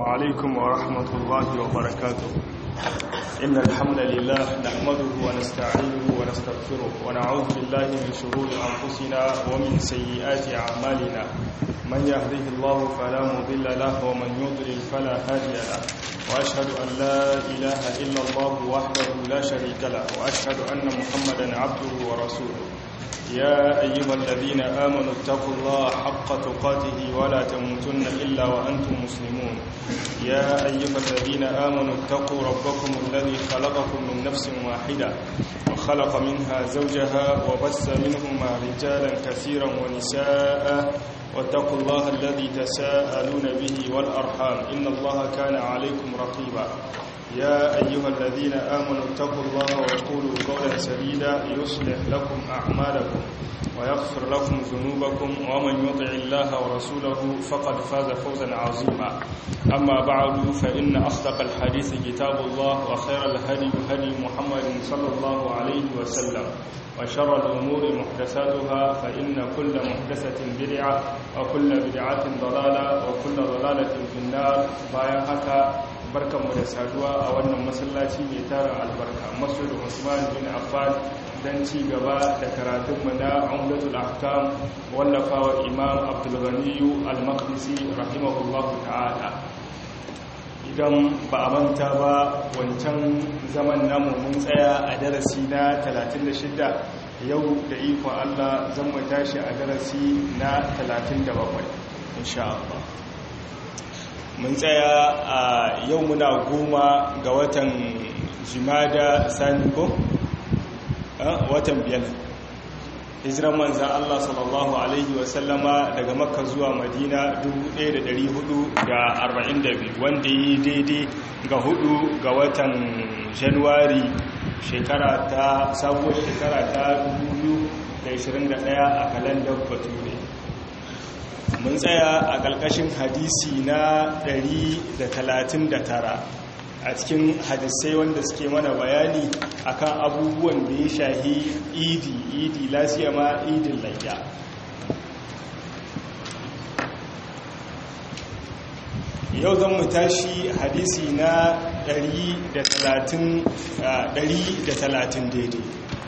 وعليكم ورحمة الله وبركاته إن الحمد لله نحمده ونستعينه ونستغفره ونعوذ بالله من شرور أنفسنا ومن سيئات أعمالنا من يهده الله فلا مضل له ومن يضلل فلا هادي له وأشهد أن لا إله إلا الله وحده لا شريك له وأشهد أن محمدا عبده ورسوله يا أيها الذين آمنوا اتقوا الله حق تقاته ولا تموتن إلا وأنتم مسلمون يا أيها الذين آمنوا اتقوا ربكم الذي خلقكم من نفس واحدة وخلق منها زوجها وبث منهما رجالا كثيرا ونساء واتقوا الله الذي تساءلون به والأرحام إن الله كان عليكم رقيبا يا أيها الذين آمنوا اتقوا الله وقولوا قولا سديدا يصلح لكم أعمالكم ويغفر لكم ذنوبكم ومن يطع الله ورسوله فقد فاز فوزا عظيما أما بعد فإن أصدق الحديث كتاب الله وخير الهدي هدي محمد صلى الله عليه وسلم وشر الأمور محدثاتها فإن كل محدثة بدعة وكل بدعة ضلالة وكل ضلالة في النار بايا هكا barkanmu da saduwa a wannan masallaci mai tara albarka masjid Usman bin Affan dan ci gaba da karatunmu na Umdatul Ahkam wallafawa Imam Abdul Ghani Al-Maqdisi rahimahullahu ta'ala idan ba a manta ba wancan zaman namu mun tsaya a darasi na 36 yau da ikon Allah zan mu tashi a darasi na 37 insha Allah mun tsaya a yau muna goma ga watan jimada sani ko watan biyar hijiran manzan Allah sallallahu Alaihi wasallama daga makka zuwa madina 1442 wanda yi daidai ga hudu ga watan januwari shekara ta sabuwar shekara ta 2021 a kalandar bature mun tsaya a ƙarƙashin hadisi na 139 a cikin hadisai wanda suke mana bayani akan abubuwan da ya shahi idi idi lasiya ma idin layya yau zan mu tashi hadisi na 130 daidai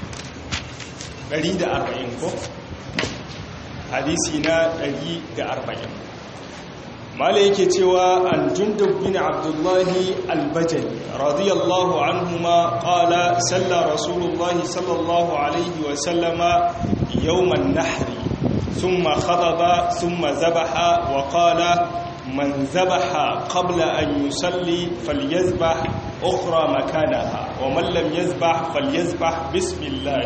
140 ko? hadisi na 140 mala yake cewa an jundub bin abdullahi albajali radiyallahu anhuma qala salla rasulullahi sallallahu alaihi wa sallama yawman nahri thumma khadaba thumma zabaha wa qala man zabaha qabla an yusalli falyazbah ukhra makanaha wa man lam yazbah falyazbah bismillah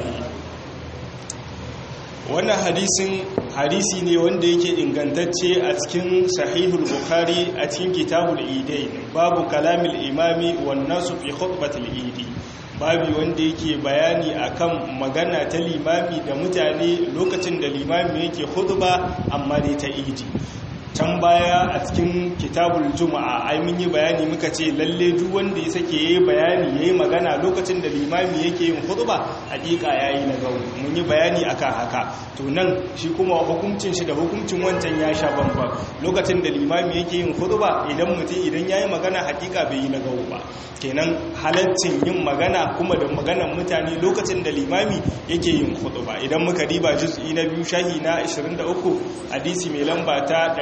wannan hadisin hadisi ne wanda yake ingantacce a cikin sahihul bukhari a cikin kitabul idain babu kalamil imami wan nasu fi khutbatil idi babu wanda yake bayani akan magana ta limami da mutane lokacin da limami yake khutba amma dai ta idi can baya a cikin kitabul juma'a ai mun yi bayani muka ce lalle duk wanda ya sake yayi bayani yayi magana lokacin da limami yake yin khutba hakika yayi na gawo mun yi bayani akan haka to nan shi kuma hukuncin shi da hukuncin wancan ya sha bamban lokacin da limami yake yin khutba idan mutum idan yayi magana hakika bai yi na gawo ba kenan halaccin yin magana kuma da maganan mutane lokacin da limami yake yin khutba idan muka diba juz'i na biyu shahi na 23 hadisi mai lamba ta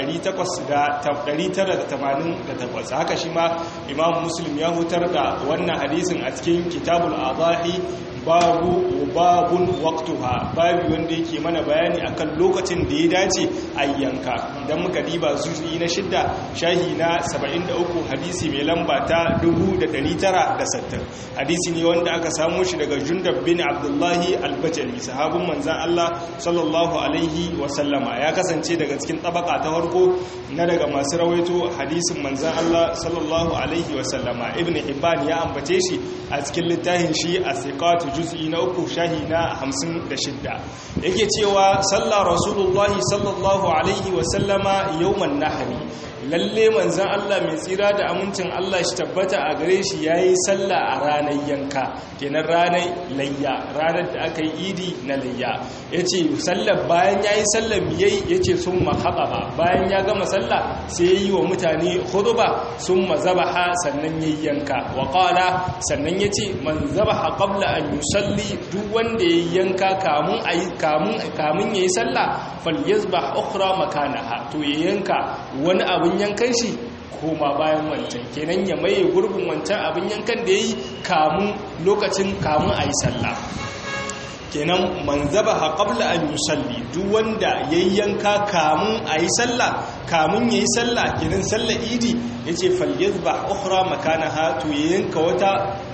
988 haka shi ma imam muslim ya hutar da wannan hadisin a cikin kitabul adahi babu babun waqtuha babu wanda yake mana bayani akan lokacin da ya dace a yanka idan muka diba zuci na shidda shahi na 73 hadisi mai lamba ta 1960 hadisi ne wanda aka samu shi daga jundab bin abdullahi albajali sahabin manzan Allah sallallahu alaihi wasallama ya kasance daga cikin tabaka ta farko na daga masu rawaito hadisin manzan Allah sallallahu alaihi wasallama ibn hibban ya ambace shi a cikin littafin shi a siqatu juz'i na uku shahi na 56 yake cewa sallah rasulullahi sallallahu alaihi wasallama yawman nahari lalle manzan Allah mai tsira da amincin Allah shi tabbata a gare shi yayi sallah a ranar yanka kenan ranar layya ranar da aka yi idi na layya yace sallar bayan yayi sallar yayi yace summa khababa bayan ya gama sallah sai yayi wa mutane khutba summa zabaha sannan yayi yanka wa qala sannan yace man zabaha qabla an yusalli duk wanda yayi yanka kamun ayi kamun kamun yayi sallah falyazbah ukhra makanaha to ya yanka wani abin yankan shi koma bayan wancan kenan ya maye gurbin wancan abin yankan da yayi kamun lokacin kamun ayi sallah kenan man zabaha qabla an yusalli duk wanda yayyanka kamun ayi sallah kamun yayi sallah kenan sallar idi yace falyazbah ukhra makanaha to yanka wata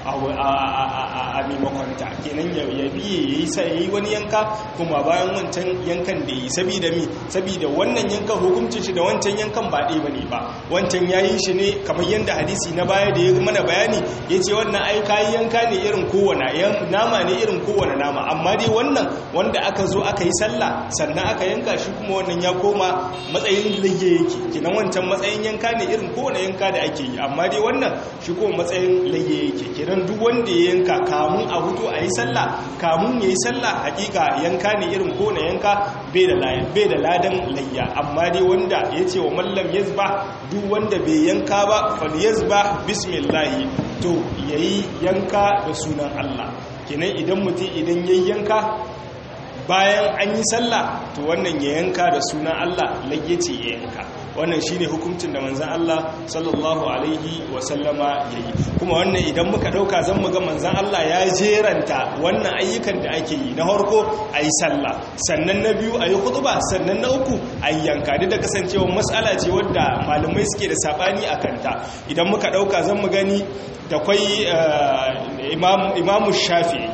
a maimakonta kenan ya biye yayi sai yayi wani yanka kuma bayan wancan yankan da yi saboda mi saboda wannan yankan hukuncin shi da wancan yankan ba ɗaya bane ba wancan yayi shi ne kamar yanda hadisi na baya da ya mana bayani yace wannan ai kai yanka ne irin kowane nama ne irin kowane nama amma dai wannan wanda aka zo aka yi sallah sannan aka yanka shi kuma wannan ya koma matsayin layye yake kenan wancan matsayin yanka ne irin kowane yanka da ake yi amma dai wannan shi kuma matsayin layye yake kenan duk wanda ya yanka kamun a hutu a yi sallah kamun ya yi sallah hakika yanka ne irin kowane yanka bai da ladan layya amma dai wanda ya ce wa mallam yazba duk wanda bai yanka ba fal yazba bismillahi to yayi yanka da sunan Allah kenan idan mutum idan yayi yanka bayan an yi sallah to wannan ya yanka da sunan Allah layyace ya yanka wannan shine hukuncin da manzon Allah sallallahu alaihi wasallama yayi kuma wannan idan muka dauka zan mu ga manzon Allah ya jeranta wannan ayyukan da ake yi na farko ayi sallah sannan na biyu ayi khutba sannan na uku ayi yanka duk da kasancewa mas'ala ce wadda malamai suke da sabani akan ta idan muka dauka zan mu gani da kwai imam imamu shafi'i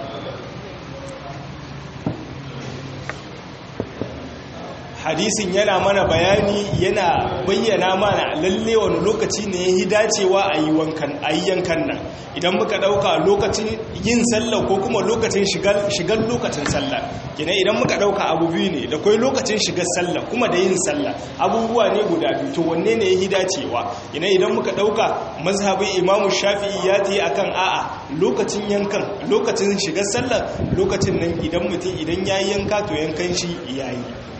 hadisin yana mana bayani yana bayyana mana lalle wani lokaci ne yi dacewa a yi wankan ayyankan nan idan muka dauka lokacin yin sallah ko kuma lokacin shigar lokacin sallah kina idan muka dauka abu biyu ne da kai lokacin shigar sallah kuma da yin sallah abubuwa ne guda biyu to wanne ne yi dacewa ina idan muka dauka mazhabin imamu shafi'i ya ta akan a'a lokacin yankan lokacin shigar sallah lokacin nan idan mutum idan ya yanka to yankan shi yayi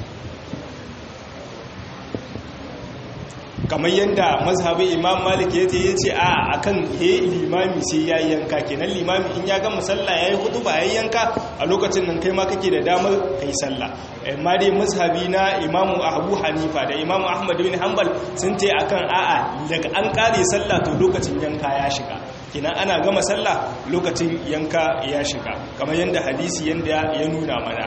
kamar yadda mazhabin imam malik ya ce ya ce a akan he limami sai ya yanka kenan limami in ya gama sallah ya yi hudu ba ya yanka a lokacin nan kai ma kake da damar ka yi sallah amma dai mazhabi na imamu abu hanifa da imamu ahmad bin hanbal sun ce akan a'a daga an kare sallah to lokacin yanka ya shiga kenan ana gama sallah lokacin yanka ya shiga kamar yadda hadisi yadda ya nuna mana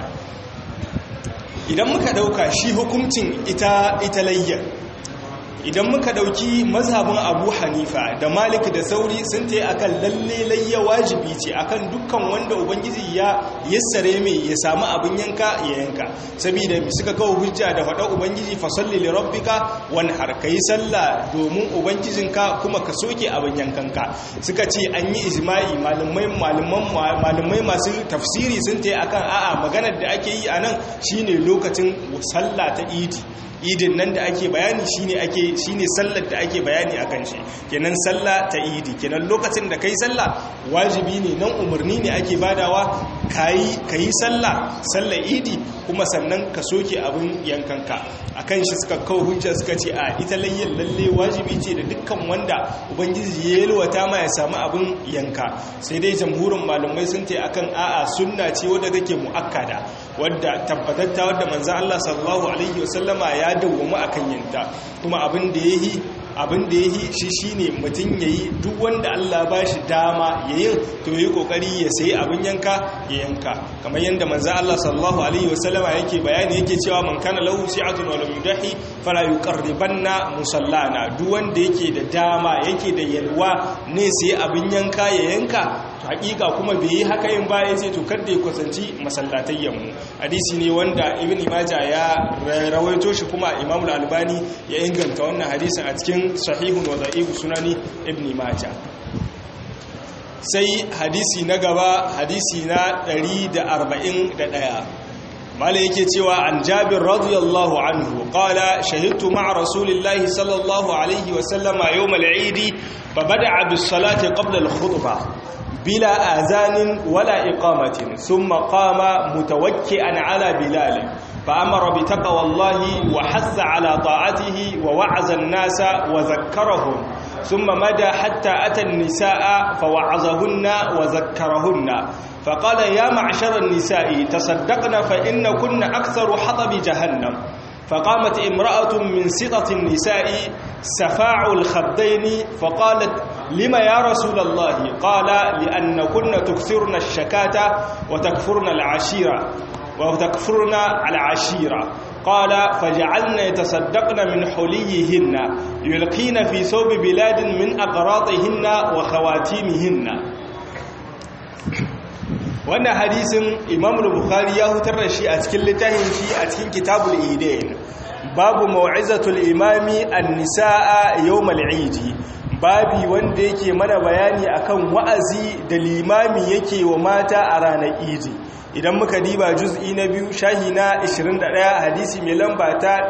idan muka dauka shi hukuncin ita ita layyar idan muka dauki mazhabin abu hanifa da malik da sauri sun ta akan lalle layya wajibi ce akan dukkan wanda ubangiji ya yassare mai ya samu abin yanka ya yanka saboda mi suka kawo hujja da faɗa ubangiji fasalli li rabbika wanhar kai sallah domin ubangijinka kuma ka soke abin yankanka suka ce an yi ijma'i malamai malaman malamai masu tafsiri sun ta akan a'a maganar da ake yi anan shine lokacin sallah ta idi idin nan da ake bayani shine ake shine sallar da ake bayani akan shi kenan sallah ta idi kenan lokacin da kai sallah wajibi ne nan umarni ne ake badawa kai kai sallah sallar idi kuma sannan ka soke abin yankanka akan shi suka kawo hujja suka ce a ita layyin lalle wajibi ce da dukkan wanda ubangiji ya yalwata ma ya samu abin yanka sai dai jamhurin malamai sun ce akan a'a sunna ce wadda take muakkada wadda tabbatatta wadda manzo Allah sallallahu alaihi wasallama ya dawwamu akan yinta kuma abin da yayi abin da yayi shi shine mutun yayi duk wanda Allah ba shi dama yayin to yayi kokari ya sayi abin yanka ya yanka kamar yanda manzo Allah sallallahu alaihi wasallama yake bayani yake cewa man kana lahu si'atun wa lam yudahi fala yuqarribanna musallana duk wanda yake da dama yake da yalwa ne sai abin yanka ya yanka to hakika kuma bai yi haka yin ba yace to kada ya kusanci masallatayyan mu hadisi ne wanda ibn majah ya rawaito shi kuma imam al-albani ya inganta wannan hadisin a cikin sahihun wa da'if sunani ibn majah sai hadisi na gaba hadisi na 141 mala yake cewa an jabir radiyallahu anhu qala shahidtu ma'a rasulillahi sallallahu alaihi wa sallama yawm al-eid fa bada'a bis salati qabla al-khutbah bila azanin wala iqamatin thumma qama mutawakki'an ala bilal فأمر بتقوى الله وحث على طاعته ووعظ الناس وذكرهم ثم مدى حتى أتى النساء فوعظهن وذكرهن فقال يا معشر النساء تصدقن فإن كن أكثر حطب جهنم فقامت امرأة من سطة النساء سفاع الخدين فقالت لما يا رسول الله قال لأن كن تكثرن الشكاة وتكفرن العشيرة وتكفرن العشيرة قال فجعلن يتصدقن من حليهن يلقين في ثوب بلاد من أقراطهن وخواتيمهن wannan hadisin imam bukhari ya hutar da shi a cikin littafin shi a cikin kitabul idain babu mau'izatul imami an-nisaa yawmal eid babi wanda yake mana bayani akan wa'azi da limami yake wa mata a ranar idi idan muka diba juz'i na biyu shahi na 21 hadisi mai lamba ta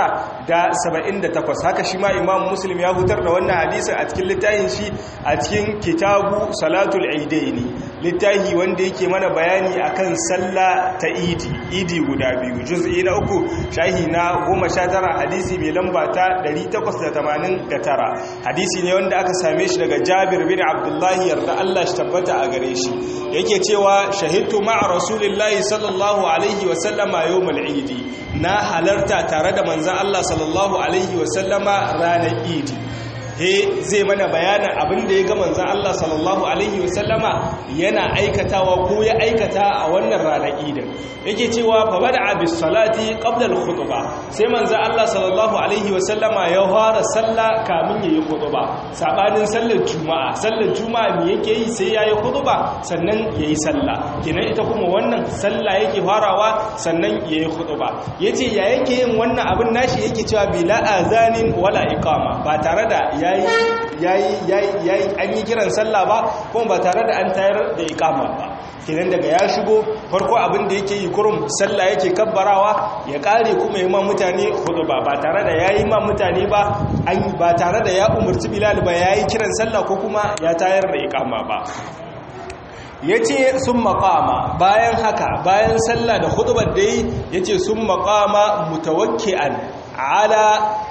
978 haka shi ma imam muslim ya hutar da wannan hadisin a cikin littafin shi a cikin kitabu salatul aidaini littafi wanda yake mana bayani akan sallah ta idi idi guda biyu juz'i na uku shahi na 19 hadisi mai lamba ta 889 hadisi ne wanda aka same shi daga jabir bin abdullahi yarda Allah shi tabbata a gare shi yake cewa shahidtu ma'a rasulillahi sallallahu alaihi wasallama yawmal idi na halarta tare da manzan Allah sallallahu alaihi wasallama ranar idi he zai mana bayanin abin da ya ga manzan Allah sallallahu alaihi wasallama yana aikatawa ko ya aikata a wannan ranar idin yake cewa fa bada bis salati qabla al khutbah sai manzan Allah sallallahu alaihi wasallama ya fara sallah kamin yayi khutba sabanin sallar juma'a sallar juma'a me yake yi sai yayi khutba sannan yayi sallah kenan ita kuma wannan sallah yake farawa sannan yayi khutba yace ya yake yin wannan abin nashi yake cewa bila azanin wala iqama ba tare da yayi an yi kiran sallah ba kuma ba tare da an tayar da ikama ba kenan daga ya shigo farko abin da yake yi kurum sallah yake kabbarawa ya kare kuma yi ma mutane hudu ba ba tare da yayi ma mutane ba an ba tare da ya umarci bilal ba yayi kiran sallah ko kuma ya tayar da ikama ba yace sun maqama bayan haka bayan sallah da hudubar da yi yace sun maqama mutawakki'an ala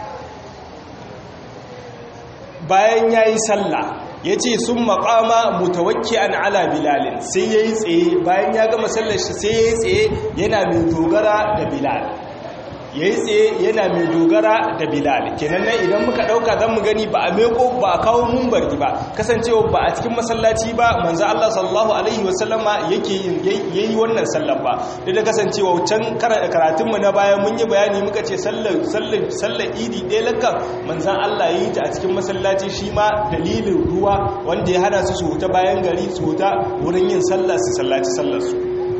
bayan ya yi sallah ya ce sun makama mutawakki an ala bilalin sai ya yi tsaye bayan ya gama sallar shi sai ya yi tsaye yana mai dogara da bilal ya yi tsaye yana mai dogara da bilal kenan nan idan muka ɗauka zan mu gani ba a meko ba a kawo mumbarki ba kasancewa ba a cikin masallaci ba manzo Allah sallallahu alaihi wasallama yake yin yayi wannan sallar ba da da kasancewa can karatun mu na baya mun yi bayani muka ce sallar sallar sallar idi ɗaya lakkan manzo Allah yayi ta a cikin masallaci shi ma dalilin ruwa wanda ya hana su su huta bayan gari su huta wurin yin sallah su sallaci sallar su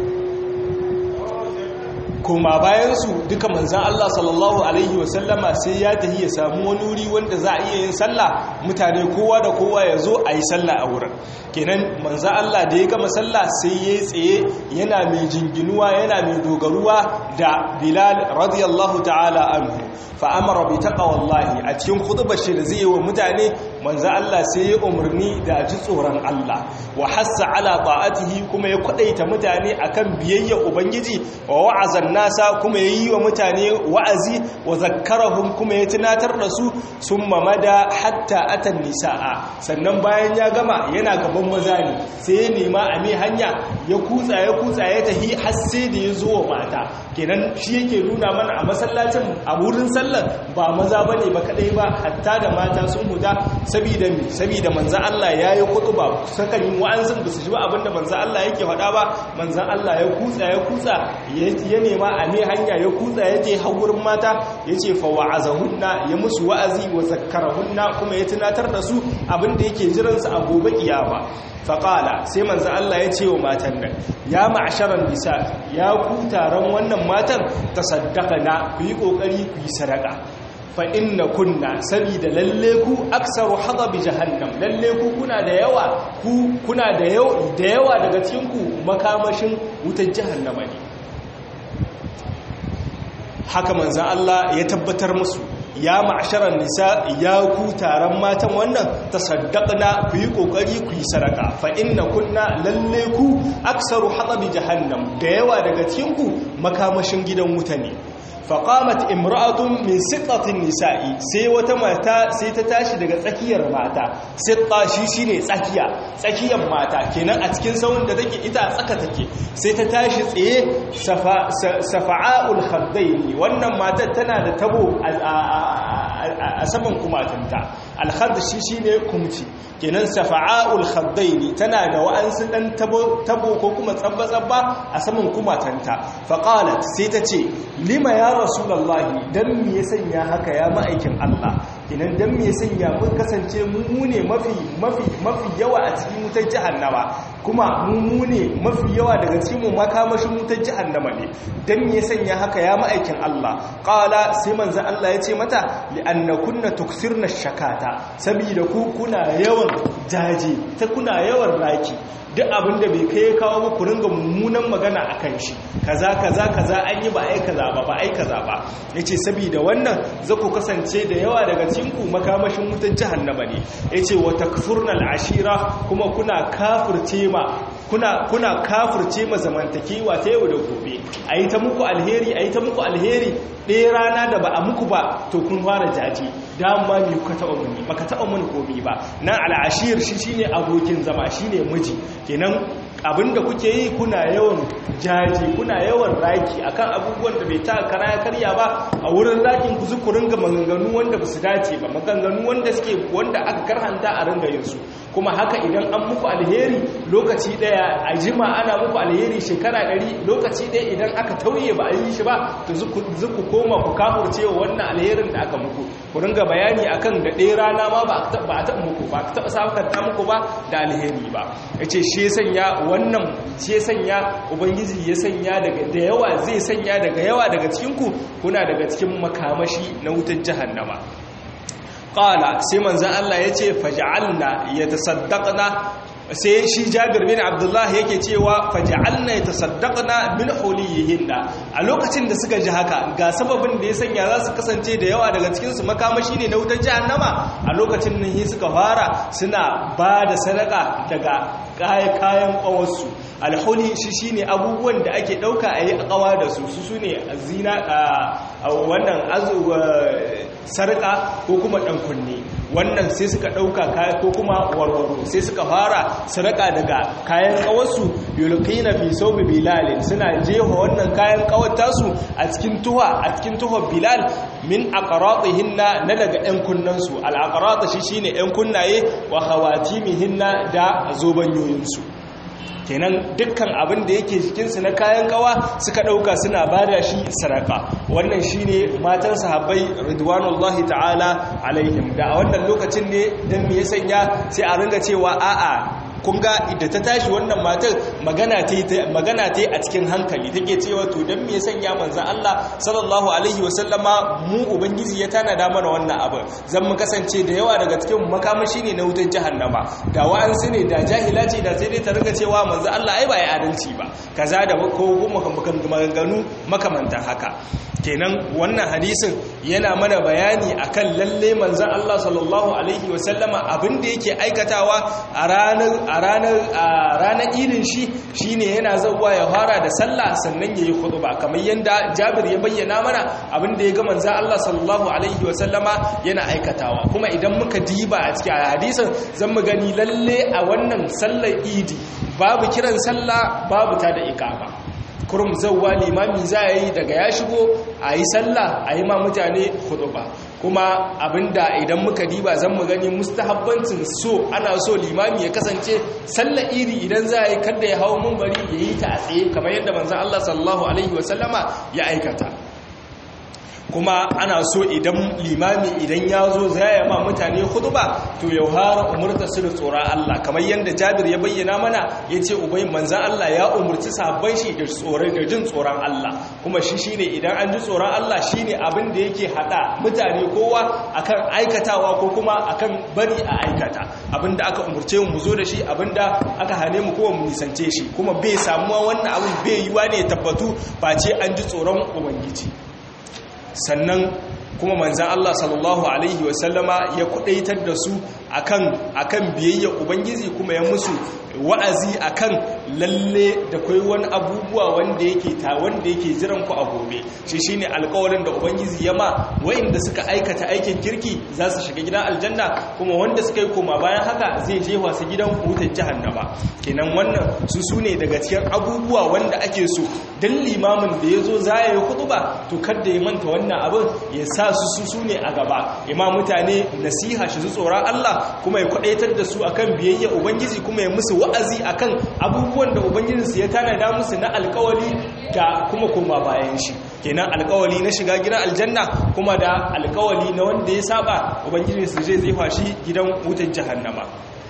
koma bayansu duka manzan Allah sallallahu Alaihi wasallama sai ya tafi ya samu wani wuri wanda za a iya yin sallah mutane kowa da kowa ya zo a yi sallah a wurin kenan manzan Allah da ya gama sallah sai ya tsaye yana mai jinginuwa yana mai dogaruwa da bilal radiyallahu ta'ala anhu fa'amara bi taqwallahi a cikin khutbar shi da zai yi wa mutane manzan Allah sai ya umarni da ji tsoron Allah wa hassa ala ta'atihi kuma ya kwadaita mutane akan biyayya ubangiji wa wa'azan nasa kuma ya yi wa mutane wa'azi wa zakkarahum kuma ya tunatar da su sun mamada hatta atan nisa'a sannan bayan ya gama yana gaban maza ne sai ya nema a mai hanya ya kutsa ya kutsa ya tahi har sai da ya zo wa mata kenan shi yake nuna mana a masallacin a wurin sallar ba maza bane ba kadai ba hatta da mata sun huta saboda me saboda manzon Allah yayi kutuba sakan wa'anzin ba su ji ba abinda manzon Allah yake faɗa ba manzon Allah ya kutsa ya kutsa ya nema a ne hanya ya kutsa ya je har wurin mata ya ce fa wa'azahunna ya musu wa'azi wa zakkarahunna kuma ya tunatar da su abinda yake jiransu a gobe kiyama faƙala sai manzo Allah ya ce wa matan nan ya ma'asharan nisa ya ku taron wannan matan tasaddaqana ku yi kokari ku yi sadaka fa inna kunna sabida lalle ku aksaru hadabi jahannam lalle ku kuna da yawa ku kuna da yawa daga cikin ku makamashin wutar jahannama ne haka manzan Allah ya tabbatar musu ya ma'asharar nisa ya ku taron matan wannan ta saddaqna ku yi kokari ku yi sadaka fa inna kunna lalle ku aksaru hadabi jahannam da yawa daga cikin ku makamashin gidan wuta ne faƙamat imra'atun min sittatin nisa'i sai wata mata sai ta tashi daga tsakiyar mata sitta shi shine tsakiya tsakiyar mata kenan a cikin sauran da take ita tsaka take sai ta tashi tsaye safa'ul khaddaini wannan matar tana da tabo a saman kumatunta alhadd shi shine kumci kenan safa'ul khaddaini tana da wa'ansu dan tabo ko kuma tsabba-tsabba a saman kumatanta faqalat sai ta ce lima ya rasulullahi dan me ya sanya haka ya ma'aikin Allah kenan dan me ya sanya mun kasance mu ne mafi mafi mafi yawa a cikin wutar jahannama kuma mu ne mafi yawa daga cikin mu makamashin wutar jahannama ne dan me ya sanya haka ya ma'aikin Allah qala sai manzo Allah ya ce mata li annakunna tukthirna shakata saboda ku kuna yawan jaje ta kuna yawan raki duk abin da bai kai kawo muku ringa mummunan magana a kan shi kaza kaza kaza an yi ba ai kaza ba ba ai kaza ba yace saboda wannan za ku kasance da yawa daga cikin ku makamashin wutan jahannama ne yace wa takfurnal ashira kuma kuna kafirce ma kuna kuna kafirce ma zamantakewa ta yau da gobe ayi ta muku alheri ayi ta muku alheri ɗaya rana da ba a muku ba to kun fara jaji dama me kuka taɓa muni baka taɓa muni komi ba na al'ashir shi shine abokin zama shine miji kenan abinda kuke yi kuna yawan jaji kuna yawan raki akan abubuwan da bai ta kara ya karya ba a wurin rakin ku zu ku ringa maganganu wanda ba su dace ba maganganu wanda suke wanda aka karhanta a ringa yin su kuma haka idan an muku alheri lokaci daya a jima ana muku alheri shekara ɗari lokaci daya idan aka tauye ba a yi shi ba to zu ku koma ku kafurce wa wannan alherin da aka muku ku ringa bayani akan da ɗaya rana ma ba a taɓa muku ba a taɓa sakanta muku ba da alheri ba ya ce shi ya sanya wannan shi ya sanya ubangiji ya sanya daga da yawa zai sanya daga yawa daga cikinku kuna daga cikin makamashi na wutar jahannama qala sai manzon Allah yace faj'alna yatasaddaqna sai shi Jabir bin Abdullah yake cewa faj'alna yatasaddaqna min huliyihinna a lokacin da suka ji haka ga sababin da ya sanya za su kasance da yawa daga cikin su makamashi ne na wutar jahannama a lokacin nan suka fara suna ba da sadaka daga kayan kawarsu alhuli shi shine abubuwan da ake dauka a yi kawa da su su sune zina a wannan sarka ko kuma dan kunne wannan sai suka dauka kaya ko kuma warwaro sai suka fara sarka daga kayan kawarsu yulqina fi sawbi bilal suna jefa wannan kayan kawar tasu a cikin tuha a cikin tuha bilal min aqratihinna na daga ɗan kunnansu al aqrat shi shine ɗan kunnaye wa khawatimihinna da zobanyoyinsu kenan dukkan abin da yake jikinsu na kayan kawa suka ɗauka suna bada shi saraka wannan shine matan sahabbai ridwanullahi ta'ala alaihim da a wannan lokacin ne dan me ya sanya sai a ringa cewa a'a kun ga da ta tashi wannan matar magana ta magana ta a cikin hankali take cewa to dan me ya sanya manzon Allah sallallahu alaihi wasallama mu ubangiji ya tanada mana wannan abu zan mu kasance da yawa daga cikin makamashi ne na wutar jahannama da wa'ansu ne da jahila ce da sai dai ta ringa cewa manzon Allah ai ba ya adalci ba kaza da ko kuma maganganu makamantan haka kenan wannan hadisin yana mana bayani akan lalle manzon Allah sallallahu alaihi wasallama abin da yake aikatawa a ranar a ranar a ranar idin shi shine yana zawwa ya fara da sallah sannan yayi khutba kamar yanda Jabir ya bayyana mana abin da ya ga manzon Allah sallallahu alaihi wasallama yana aikatawa kuma idan muka diba a cikin hadisin zan mu gani lalle a wannan sallar idi babu kiran sallah babu ta da iqama kurum zauwa limami za a yi daga ya shigo a yi sallah a yi ma mutane ba kuma abinda idan muka diba zan mu gani mustahabbancin so ana so limami ya kasance sallah iri idan za a yi kada ya hau mumbari ya yi ta a tsaye kamar yadda manzan Allah sallallahu alaihi wasallama ya aikata kuma ana so idan limami idan ya zo zaya ma mutane huduba to ya fara umurta su da tsoron Allah kamar yadda Jabir ya bayyana mana ya ce ubai manzan Allah ya umurci sabon shi da tsoron da jin tsoron Allah kuma shi shine idan an ji tsoron Allah shine abin da yake hada mutane kowa akan aikatawa ko kuma akan bari a aikata abin da aka umurce mu zo da shi abin da aka hane mu kowa mu nisance shi kuma bai samuwa wannan abin bai yiwa ne tabbatu face an ji tsoron ubangiji sannan kuma manzan Allah sallallahu Alaihi wasallama ya kudaitar da su akan akan biyayya ubangiji kuma ya musu wa'azi akan lalle da kai wani abubuwa wanda yake ta wanda yake jiran ku a gobe shi shine alƙawarin da ubangiji ya ma wa'inda suka aikata aikin kirki za su shiga gidan aljanna kuma wanda suka yi koma bayan haka zai je wasu gidan wutar jahannama kenan wannan su sune daga cikin abubuwa wanda ake so dan limamin da ya zo za ya yi kutuba to kada ya manta wannan abin ya sa su su sune a gaba imam mutane nasiha shi su tsoron Allah kuma ya kwadaitar da su akan biyayya ubangiji kuma ya musu wa'azi akan abubuwan da ubangijinsu ya tanada musu na alkawali da kuma koma bayan shi kenan alkawali na shiga gidan aljanna kuma da alkawali na wanda ya saba ubangijinsu zai zai fashi gidan wutar jahannama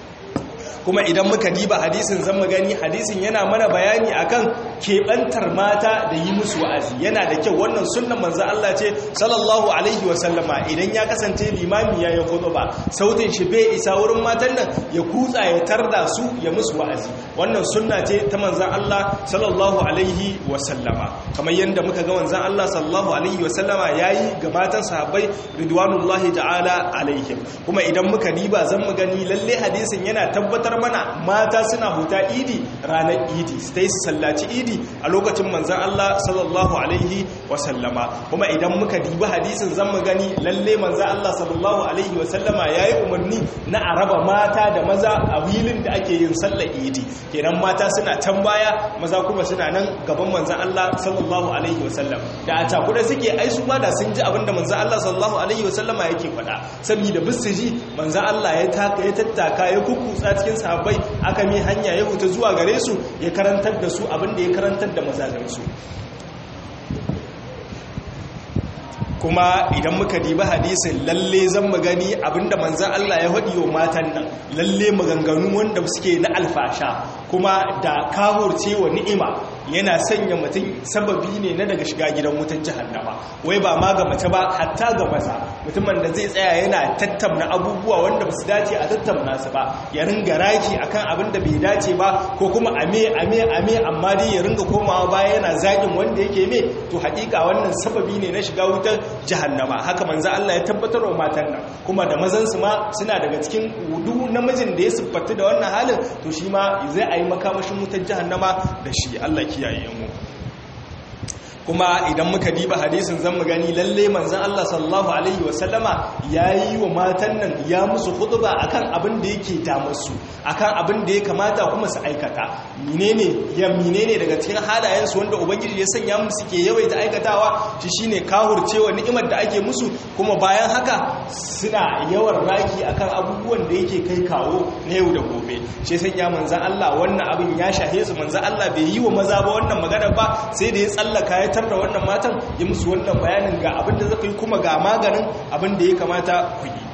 kuma idan muka diba hadisin zan gani hadisin yana mana bayani akan keɓantar mata da yi musu wa'azi yana da kyau wannan sunnan manzo Allah ce sallallahu alaihi wasallama idan ya kasance limami ya yi ba sautin shi bai isa wurin matan nan ya kutsa ya tarda su ya musu wa'azi wannan sunna ce ta manzon Allah sallallahu alaihi wasallama kamar yadda muka ga manzon Allah sallallahu alaihi wasallama yayi ga matan sahabbai ridwanullahi ta'ala alaihim kuma idan muka diba zan mu gani lalle hadisin yana tabbatar mana mata suna huta idi ranar idi su ta yi sallaci idi a lokacin manzan Allah sallallahu alaihi wasallama kuma idan muka dibi hadisin zan mu gani lalle manzan Allah sallallahu alaihi wasallama ya yi umarni na araba mata da maza a wilin da ake yin sallar idi kenan mata suna can baya maza kuma suna nan gaban manzan Allah sallallahu alaihi wasallam da a cakuda suke ai su ma da sun ji abinda manzan Allah sallallahu alaihi wasallama yake faɗa saboda bisu ji manzan Allah ya taka ya tattaka ya kukkutsa cikin sahabbai aka mi hanya ya huta zuwa gare su ya karantar da su abinda ya karantar da mazajensu kuma idan muka diba hadisin lalle zan magani abinda manzan Allah ya haɗi wa matan nan lalle maganganu wanda suke na alfasha kuma da kahurce wa ni'ima yana sanya mutum sababi ne na daga shiga gidan wutan jahannama wai ba ma ga mace ba hatta ga maza mutumin da zai tsaya yana tattauna abubuwa wanda ba su dace a tattauna su ba ya ringa raki akan abin da bai dace ba ko kuma ame ame ame amma dai ya ringa komawa baya yana zagin wanda yake me to hakika wannan sababi ne na shiga wutar jahannama haka manzo Allah ya tabbatar wa matan nan kuma da mazan su ma suna daga cikin wudu namijin da ya siffatu da wannan halin to shi ma zai ayi makamashin wutar jahannama da shi Allah kiyaye mu kuma idan muka diba hadisin zan mu gani lalle manzon Allah sallallahu alaihi wasallama yayi wa matan nan ya musu khutba akan abin da yake da musu akan abin da ya kamata kuma su aikata menene ya menene daga cikin halayen su wanda ubangiji ya sanya musu ke yawaita aikatawa shi shine kahurcewa ni'imar da ake musu kuma bayan haka suna yawan raki akan abubuwan da yake kai kawo na yau da gobe shi sanya manzon Allah wannan abin ya shahe su manzon Allah bai yi wa maza ba wannan magana ba sai da ya tsallaka ya tar da wannan matan ya musu wannan bayanin ga abin da zaka yi kuma ga maganin abin da ya kamata ku yi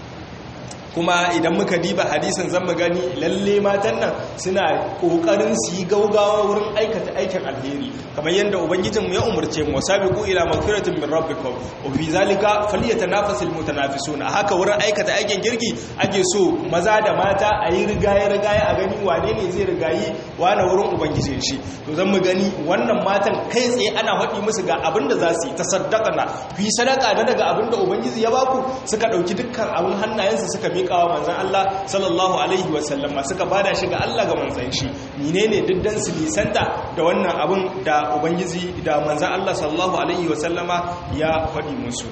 kuma idan muka diba hadisin zan gani lalle matan nan suna kokarin su yi gaugawa wurin aikata aikin alheri kamar yadda ubangijin mu ya umurce mu sabiqu ila magfiratin min rabbikum wa fi zalika falyatanafasul mutanafisun haka wurin aikata aikin girki ake so maza da mata a yi rigaye rigaye a gani wane ne zai rigayi wane wurin ubangijin shi to zan mu gani wannan matan kai tsaye ana faɗi musu ga abin da za su yi tasaddaqana fi sadaka na daga abin da ubangiji ya baku suka dauki dukkan abin hannayensu suka miƙa wa manzan Allah sallallahu alaihi wasallama suka bada shi ga Allah ga manzan shi menene diddan su lisanta da wannan abin da ubangiji da manzan Allah sallallahu alaihi wasallama ya faɗi musu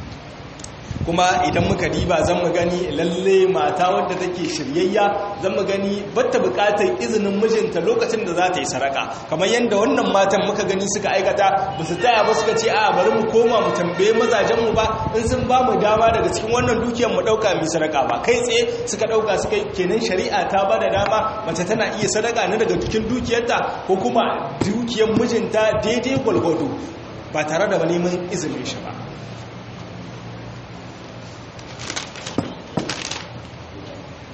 kuma idan muka diba zan mu gani lalle mata wadda take shiryayya zan mu gani batta bukatar izinin mijinta lokacin da za ta yi saraka kamar yadda wannan matan muka gani suka aikata ba su taya ba suka ce a bari mu koma mu tambaye mazajenmu ba in sun ba mu dama daga cikin wannan dukiyar mu dauka mu saraka ba kai tsaye suka dauka suka kenan shari'a ta ba da dama mace tana iya sadaka ne daga cikin dukiyarta ko kuma dukiyar mijinta daidai gwalgwado ba tare da neman izinin shi ba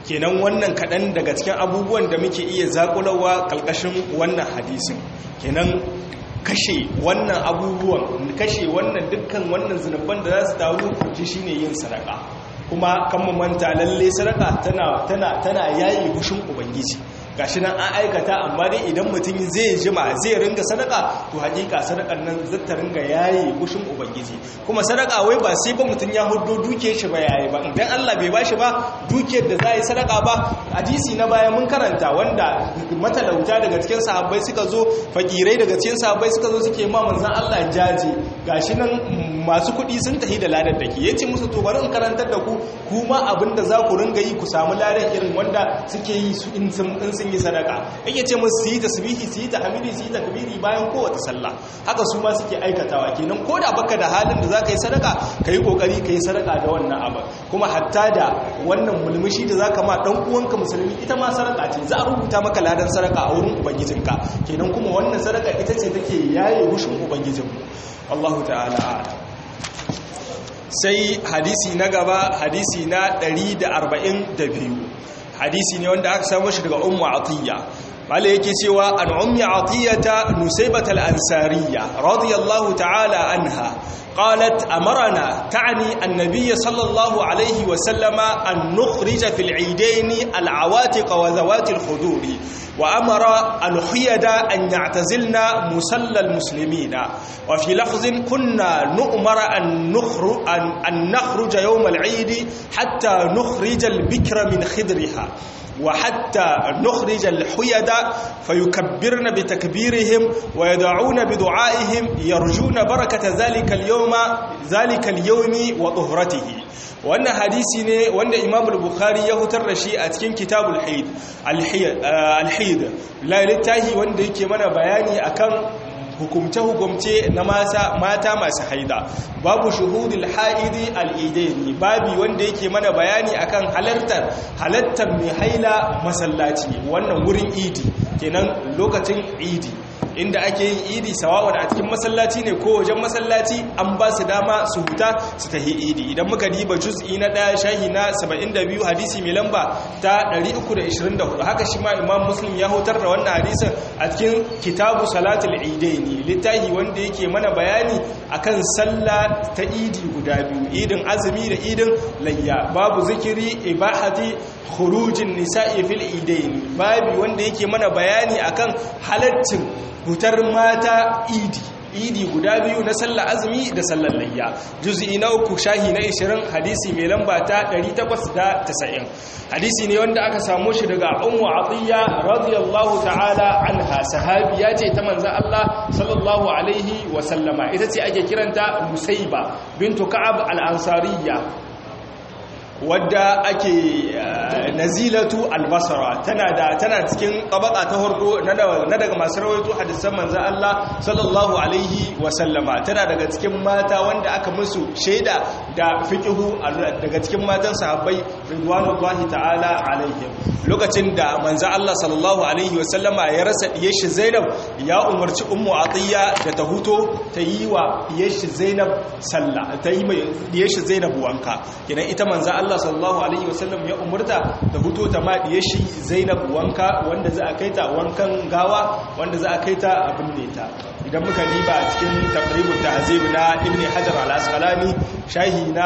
kenan wannan kaɗan daga cikin abubuwan da muke iya zakulawa ƙalƙashin wannan hadisin kenan kashe wannan abubuwan kashe wannan dukkan wannan zunubban da za su taru shi shine yin sadaka kuma kan mu manta lalle sadaka tana tana tana yayi hushin ubangiji gashi nan an aikata amma dai idan mutum zai jima zai ringa sadaka to hakika sadakan nan zata ringa yayi gushin ubangiji kuma sadaka wai ba sai ba mutum ya hudo duke shi ba yayi ba idan Allah bai bashi ba dukiyar da zai sadaka ba hadisi na baya mun karanta wanda matalauta daga cikin sahabbai suka zo fakirai daga cikin sahabbai suka zo suke ma manzon Allah jaje gashi nan masu kuɗi sun tafi da ladar da ke ya ce musu to bari in karantar da ku kuma abinda za ku ringa yi ku samu ladar irin wanda suke yi su in sun yi sadaka yake ce musu su yi tasbihi su yi tahmidi su yi takbiri bayan kowace sallah haka su ma suke aikatawa kenan ko da baka da halin da za ka yi sadaka ka yi kokari ka yi sadaka da wannan abu kuma hatta da wannan mulmushi da za ka ma dan uwanka musulmi ita ma sadaka ce za a rubuta maka ladan sadaka a wurin ubangijinka kenan kuma wannan sadaka ita ce take yaye rushin ubangijinmu Allahu ta'ala a'lam sai hadisi na gaba hadisi na 142 hadisi ne wanda aka samu shi daga ummu atiyya bale yake cewa an ummi atiyata nusaybat al-ansariyya radiyallahu ta'ala anha قالت أمرنا تعني النبي صلى الله عليه وسلم أن نخرج في العيدين العواتق وذوات الخدور وأمر الحيد أن يعتزلنا مسلى المسلمين وفي لفظ كنا نؤمر أن نخرج, أن, أن نخرج يوم العيد حتى نخرج البكر من خدرها وحتى نخرج الحيد فيكبرن بتكبيرهم ويدعون بدعائهم يرجون بركة ذلك اليوم ذلك اليوم وطهرته وأن حديثي وأن إمام البخاري يهتر رشي أتكين كتاب الحيد الحيد لا للتاهي وأن يكي من بياني أكن hukumce-hukumce na mata masu haida babu shuhudul ha'idi al'idaini babi wanda yake mana bayani akan halartar halartar mai haila masallaci wannan wurin idi kenan lokacin idi inda ake yin idi sawa'un a cikin masallaci ne ko wajen masallaci an ba su dama su huta su tahi idi idan muka diba juz'i na ɗaya shahi na 72 hadisi mai lamba ta 324 haka shi ma imam muslim ya hutar da wannan hadisin a cikin kitabu salatul idaini littafi wanda yake mana bayani akan sallah ta idi guda biyu idin azumi da idin layya babu zikiri ibahati khurujin nisa'i fil idaini babu wanda yake mana bayani akan halaccin hutar mata idi idi guda biyu na sallar azumi da sallar layya juz'i na uku shahi na 20 hadisi mai lamba ta 890 hadisi ne wanda aka samu shi daga ummu atiya radiyallahu ta'ala anha sahabiya ce ta manzon Allah sallallahu alaihi wa sallama ita ce ake kiranta musaiba bintu ka'ab al-ansariyya wadda ake nazilatu albasara tana da tana cikin tabaka ta harko na daga masu rawaito hadisan manzo Allah sallallahu alaihi wa sallama tana daga cikin mata wanda aka musu shaida da fiqhu daga cikin matan sahabbai ridwanullahi ta'ala alaihim lokacin da manzo Allah sallallahu alaihi wa sallama ya rasa diyashi Zainab ya umarci ummu Atiya da ta huto ta yi wa diyashi Zainab sallah ta yi mai diyashi Zainab wanka kidan ita manzo Allah Allah sallallahu alaihi wasallam ya umurta da huto ta maɗiye shi Zainab wanka wanda za a kai ta wankan gawa wanda za a kai ta abin ne ta idan muka diba a cikin taqribut tahzib na Ibn Hajar al-Asqalani shahi na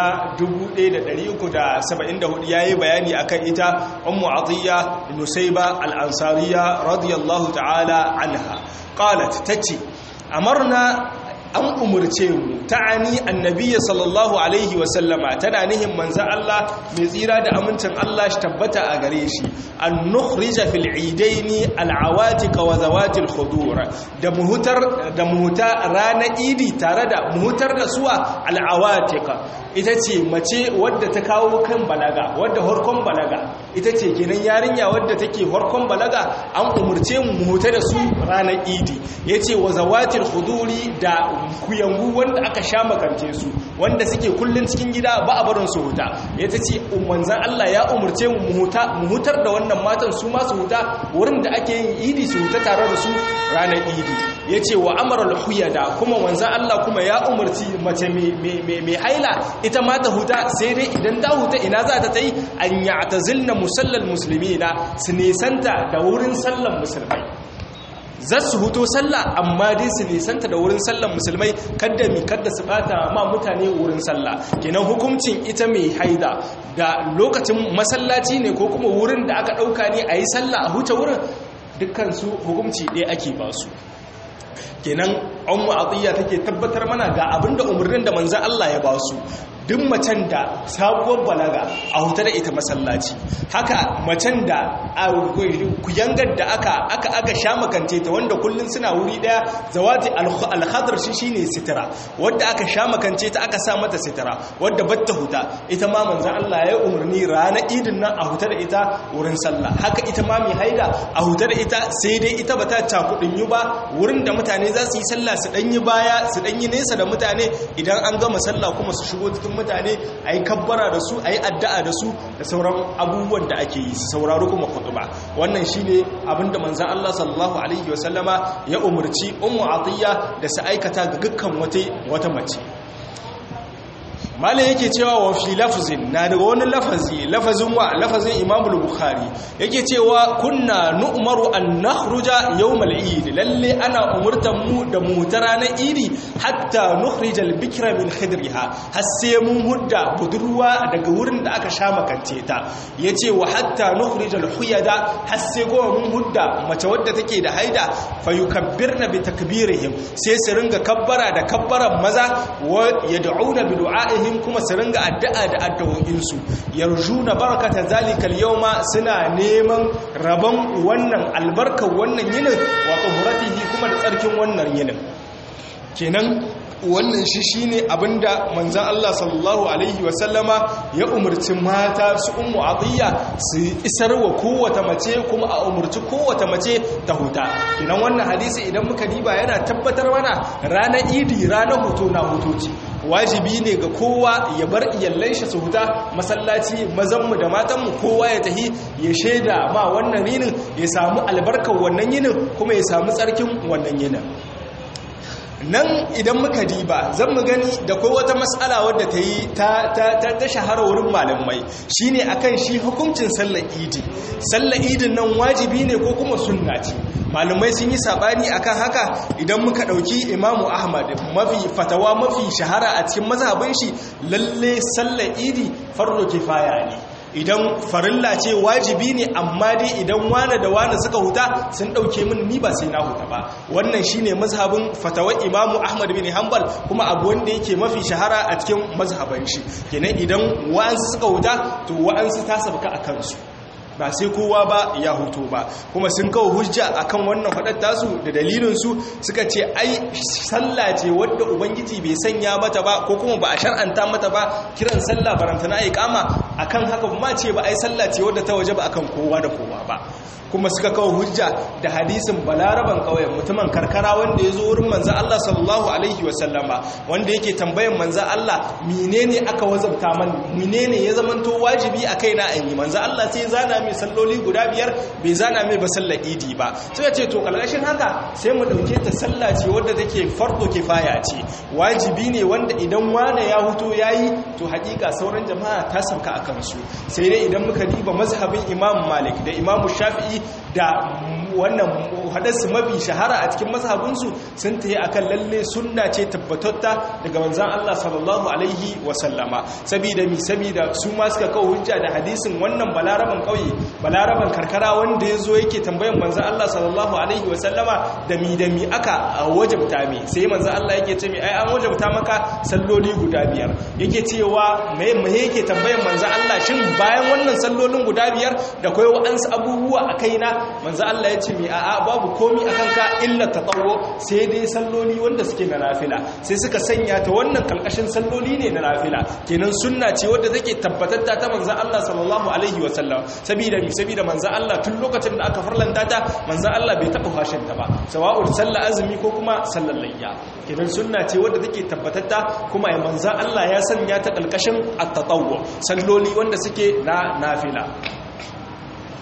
1374 yayi bayani akan ita Ummu Atiyya Nusayba al-Ansariya radiyallahu ta'ala anha qalat tace amarna an umurce mu ta'ani annabiya sallallahu alaihi wasallama tana nihin manzan Allah mai tsira da amincin Allah shi tabbata a gare shi an nukhrija fil idaini al'awatiq wa zawatil khudur da muhutar da muhuta rana idi tare da muhutar da suwa al'awatiq ita ce mace wadda ta kawo kan balaga wadda horkon balaga ita ce kenan yarinya wadda take horkon balaga an umurce mu muhuta da su ranar idi yace wa zawatil khuduri da kuyangu wanda aka sha makance su wanda suke kullun cikin gida ba a barin su huta yace ce manzan Allah ya umurce mu muhuta muhutar da wannan matan su ma su huta wurin da ake yin idi su huta tare da su ranar idi yace wa amara al-huyada kuma manzan Allah kuma ya umurci mace mai haila ita ma ta huta sai dai idan ta huta ina za ta yi an ya'tazilna musallal muslimina su nisanta da wurin sallan musulmai za su huto sallah amma dai su nisanta da wurin sallan musulmai kadda mi kadda su bata ma mutane wurin sallah kenan hukuncin ita mai haida da lokacin masallaci ne ko kuma wurin da aka dauka ne a yi sallah a huce wurin dukkan su hukunci ɗaya ake ba su kenan ummu atiyya take tabbatar mana ga abinda umarnin da manzon Allah ya ba su duk macen da sabuwar balaga a huta da ita masallaci haka macen da kuyangar da aka aka aka sha makance ta wanda kullun suna wuri daya zawati al-khadr shi shine sitira wanda aka sha makance ta aka sa mata sitira wanda batta huta ita ma manzon Allah ya umarni ranar idin nan a huta da ita wurin sallah haka ita ma mai haida a huta da ita sai dai ita bata cakudin yi ba wurin da mutane za su yi sallah su danyi baya su danyi nesa da mutane idan an gama sallah kuma su shigo cikin mutane a yi kabbara da su a yi addu'a da su da sauran abubuwan da ake yi sauraro kuma kutuba wannan shi ne abinda manzan Allah sallallahu Alaihi wasallama ya umarci umu atiyya da su aikata ga dukkan wata mace mala yake cewa wa fi lafazin na daga wani lafazi lafazin wa lafazin imamul bukhari yake cewa kunna nu'maru an nakhruja yawmal eid lalle ana umurtan mu da mu ta ranar idi hatta nukhrija al bikra min khidriha har sai mun hudda budurwa daga wurin da aka sha makance ta yace wa hatta nukhrija al huyada har sai goma mun hudda mace wadda take da haida fayukabbirna bi takbirihim sai su ringa kabbara da kabbaran maza wa yad'una bi du'a'ihim ainihin kuma su ringa addu'a da addu'o'insu yarjuna barakata zalikal yawma suna neman rabon wannan albarkar wannan yinin wa tuhuratihi kuma da tsarkin wannan yinin kenan wannan shi shine abinda manzon Allah sallallahu alaihi wasallama ya umarci mata su ummu atiya su isar wa kowace mace kuma a umarci kowace mace ta huta kenan wannan hadisi idan muka diba yana tabbatar mana ranar idi ranar hutu na hutoci wajibi ne ga kowa ya bar iyallan shi su huta masallaci mazanmu da matanmu kowa ya tahi ya shaida ma wannan yinin ya samu albarkar wannan yinin kuma ya samu tsarkin wannan yinin nan idan muka diba zan mu gani da kai wata matsala wadda ta yi ta shahara wurin malamai shine akan shi hukuncin sallar idi sallar idin nan wajibi ne ko kuma sunna ce malamai sun yi sabani akan haka idan muka dauki imamu ahmad mafi fatawa mafi shahara a cikin mazhabin shi lalle sallar idi farko kifaya ne idan farilla ce wajibi ne amma dai idan wane da wane suka huta sun dauke min ni ba sai na huta ba wannan shine mazhabin fatawar imamu ahmad bin hanbal kuma abu wanda yake mafi shahara a cikin mazhaban shi kenan idan wa'ansu suka huta to wa'ansu ta sabka a kansu ba sai kowa ba ya hutu ba kuma sun kawo hujja akan wannan faɗar tasu da dalilinsu suka ce ai sallah ce wadda ubangiji bai sanya mata ba ko kuma ba a shar'anta mata ba kiran sallah barantana ai kama akan haka ma ce ba ai sallah ce wadda ta waje ba akan kowa da kowa ba kuma suka kawo hujja da hadisin balaraban ƙauyen mutumin karkara wanda ya zo wurin manzan Allah sallallahu alaihi wasallama wanda yake tambayan manzan Allah menene aka wazabta man menene ya zamanto wajibi a kaina an yi manzan Allah sai zana mai salloli guda biyar bai zana mai ba sallar idi ba suka ce to kalgashin haka sai mu dauke ta sallah ce wadda take farko kifaya ce wajibi ne wanda idan wane ya huto yayi to hakika sauran jama'a ta sauka akan su sai dai idan muka diba mazhabin Imam Malik da Imam Shafi'i da wannan hadarsu mafi shahara a cikin mazhabinsu sun ta yi akan lalle sunna ce tabbatatta daga manzan Allah sallallahu alaihi wasallama sabida mi sabida su ma suka kawo hujja da hadisin wannan balaraban kauye balaraban karkara wanda ya zo yake tambayan manzan Allah sallallahu alaihi wasallama da mi da mi aka wajabta mi sai manzan Allah yake ce mi ai an wajabta maka salloli guda biyar yake cewa me me yake tambayan manzan Allah shin bayan wannan sallolin guda biyar da kai wa'ansu abubuwa a kaina manzan Allah ya ce mi a'a babu komi a kanka illa ta tsawo sai dai salloli wanda suke na nafila sai suka sanya ta wannan kalkashin salloli ne na nafila kenan sunna ce wadda take tabbatatta ta manzan Allah sallallahu alaihi wa sallam saboda mi saboda manzan Allah tun lokacin da aka farlanta ta manzan Allah bai taba fashin ta ba sawa'ul sallah azumi ko kuma sallar layya kenan sunna ce wadda take tabbatatta kuma ya manzan Allah ya sanya ta kalkashin at-tatawwu salloli wanda suke na nafila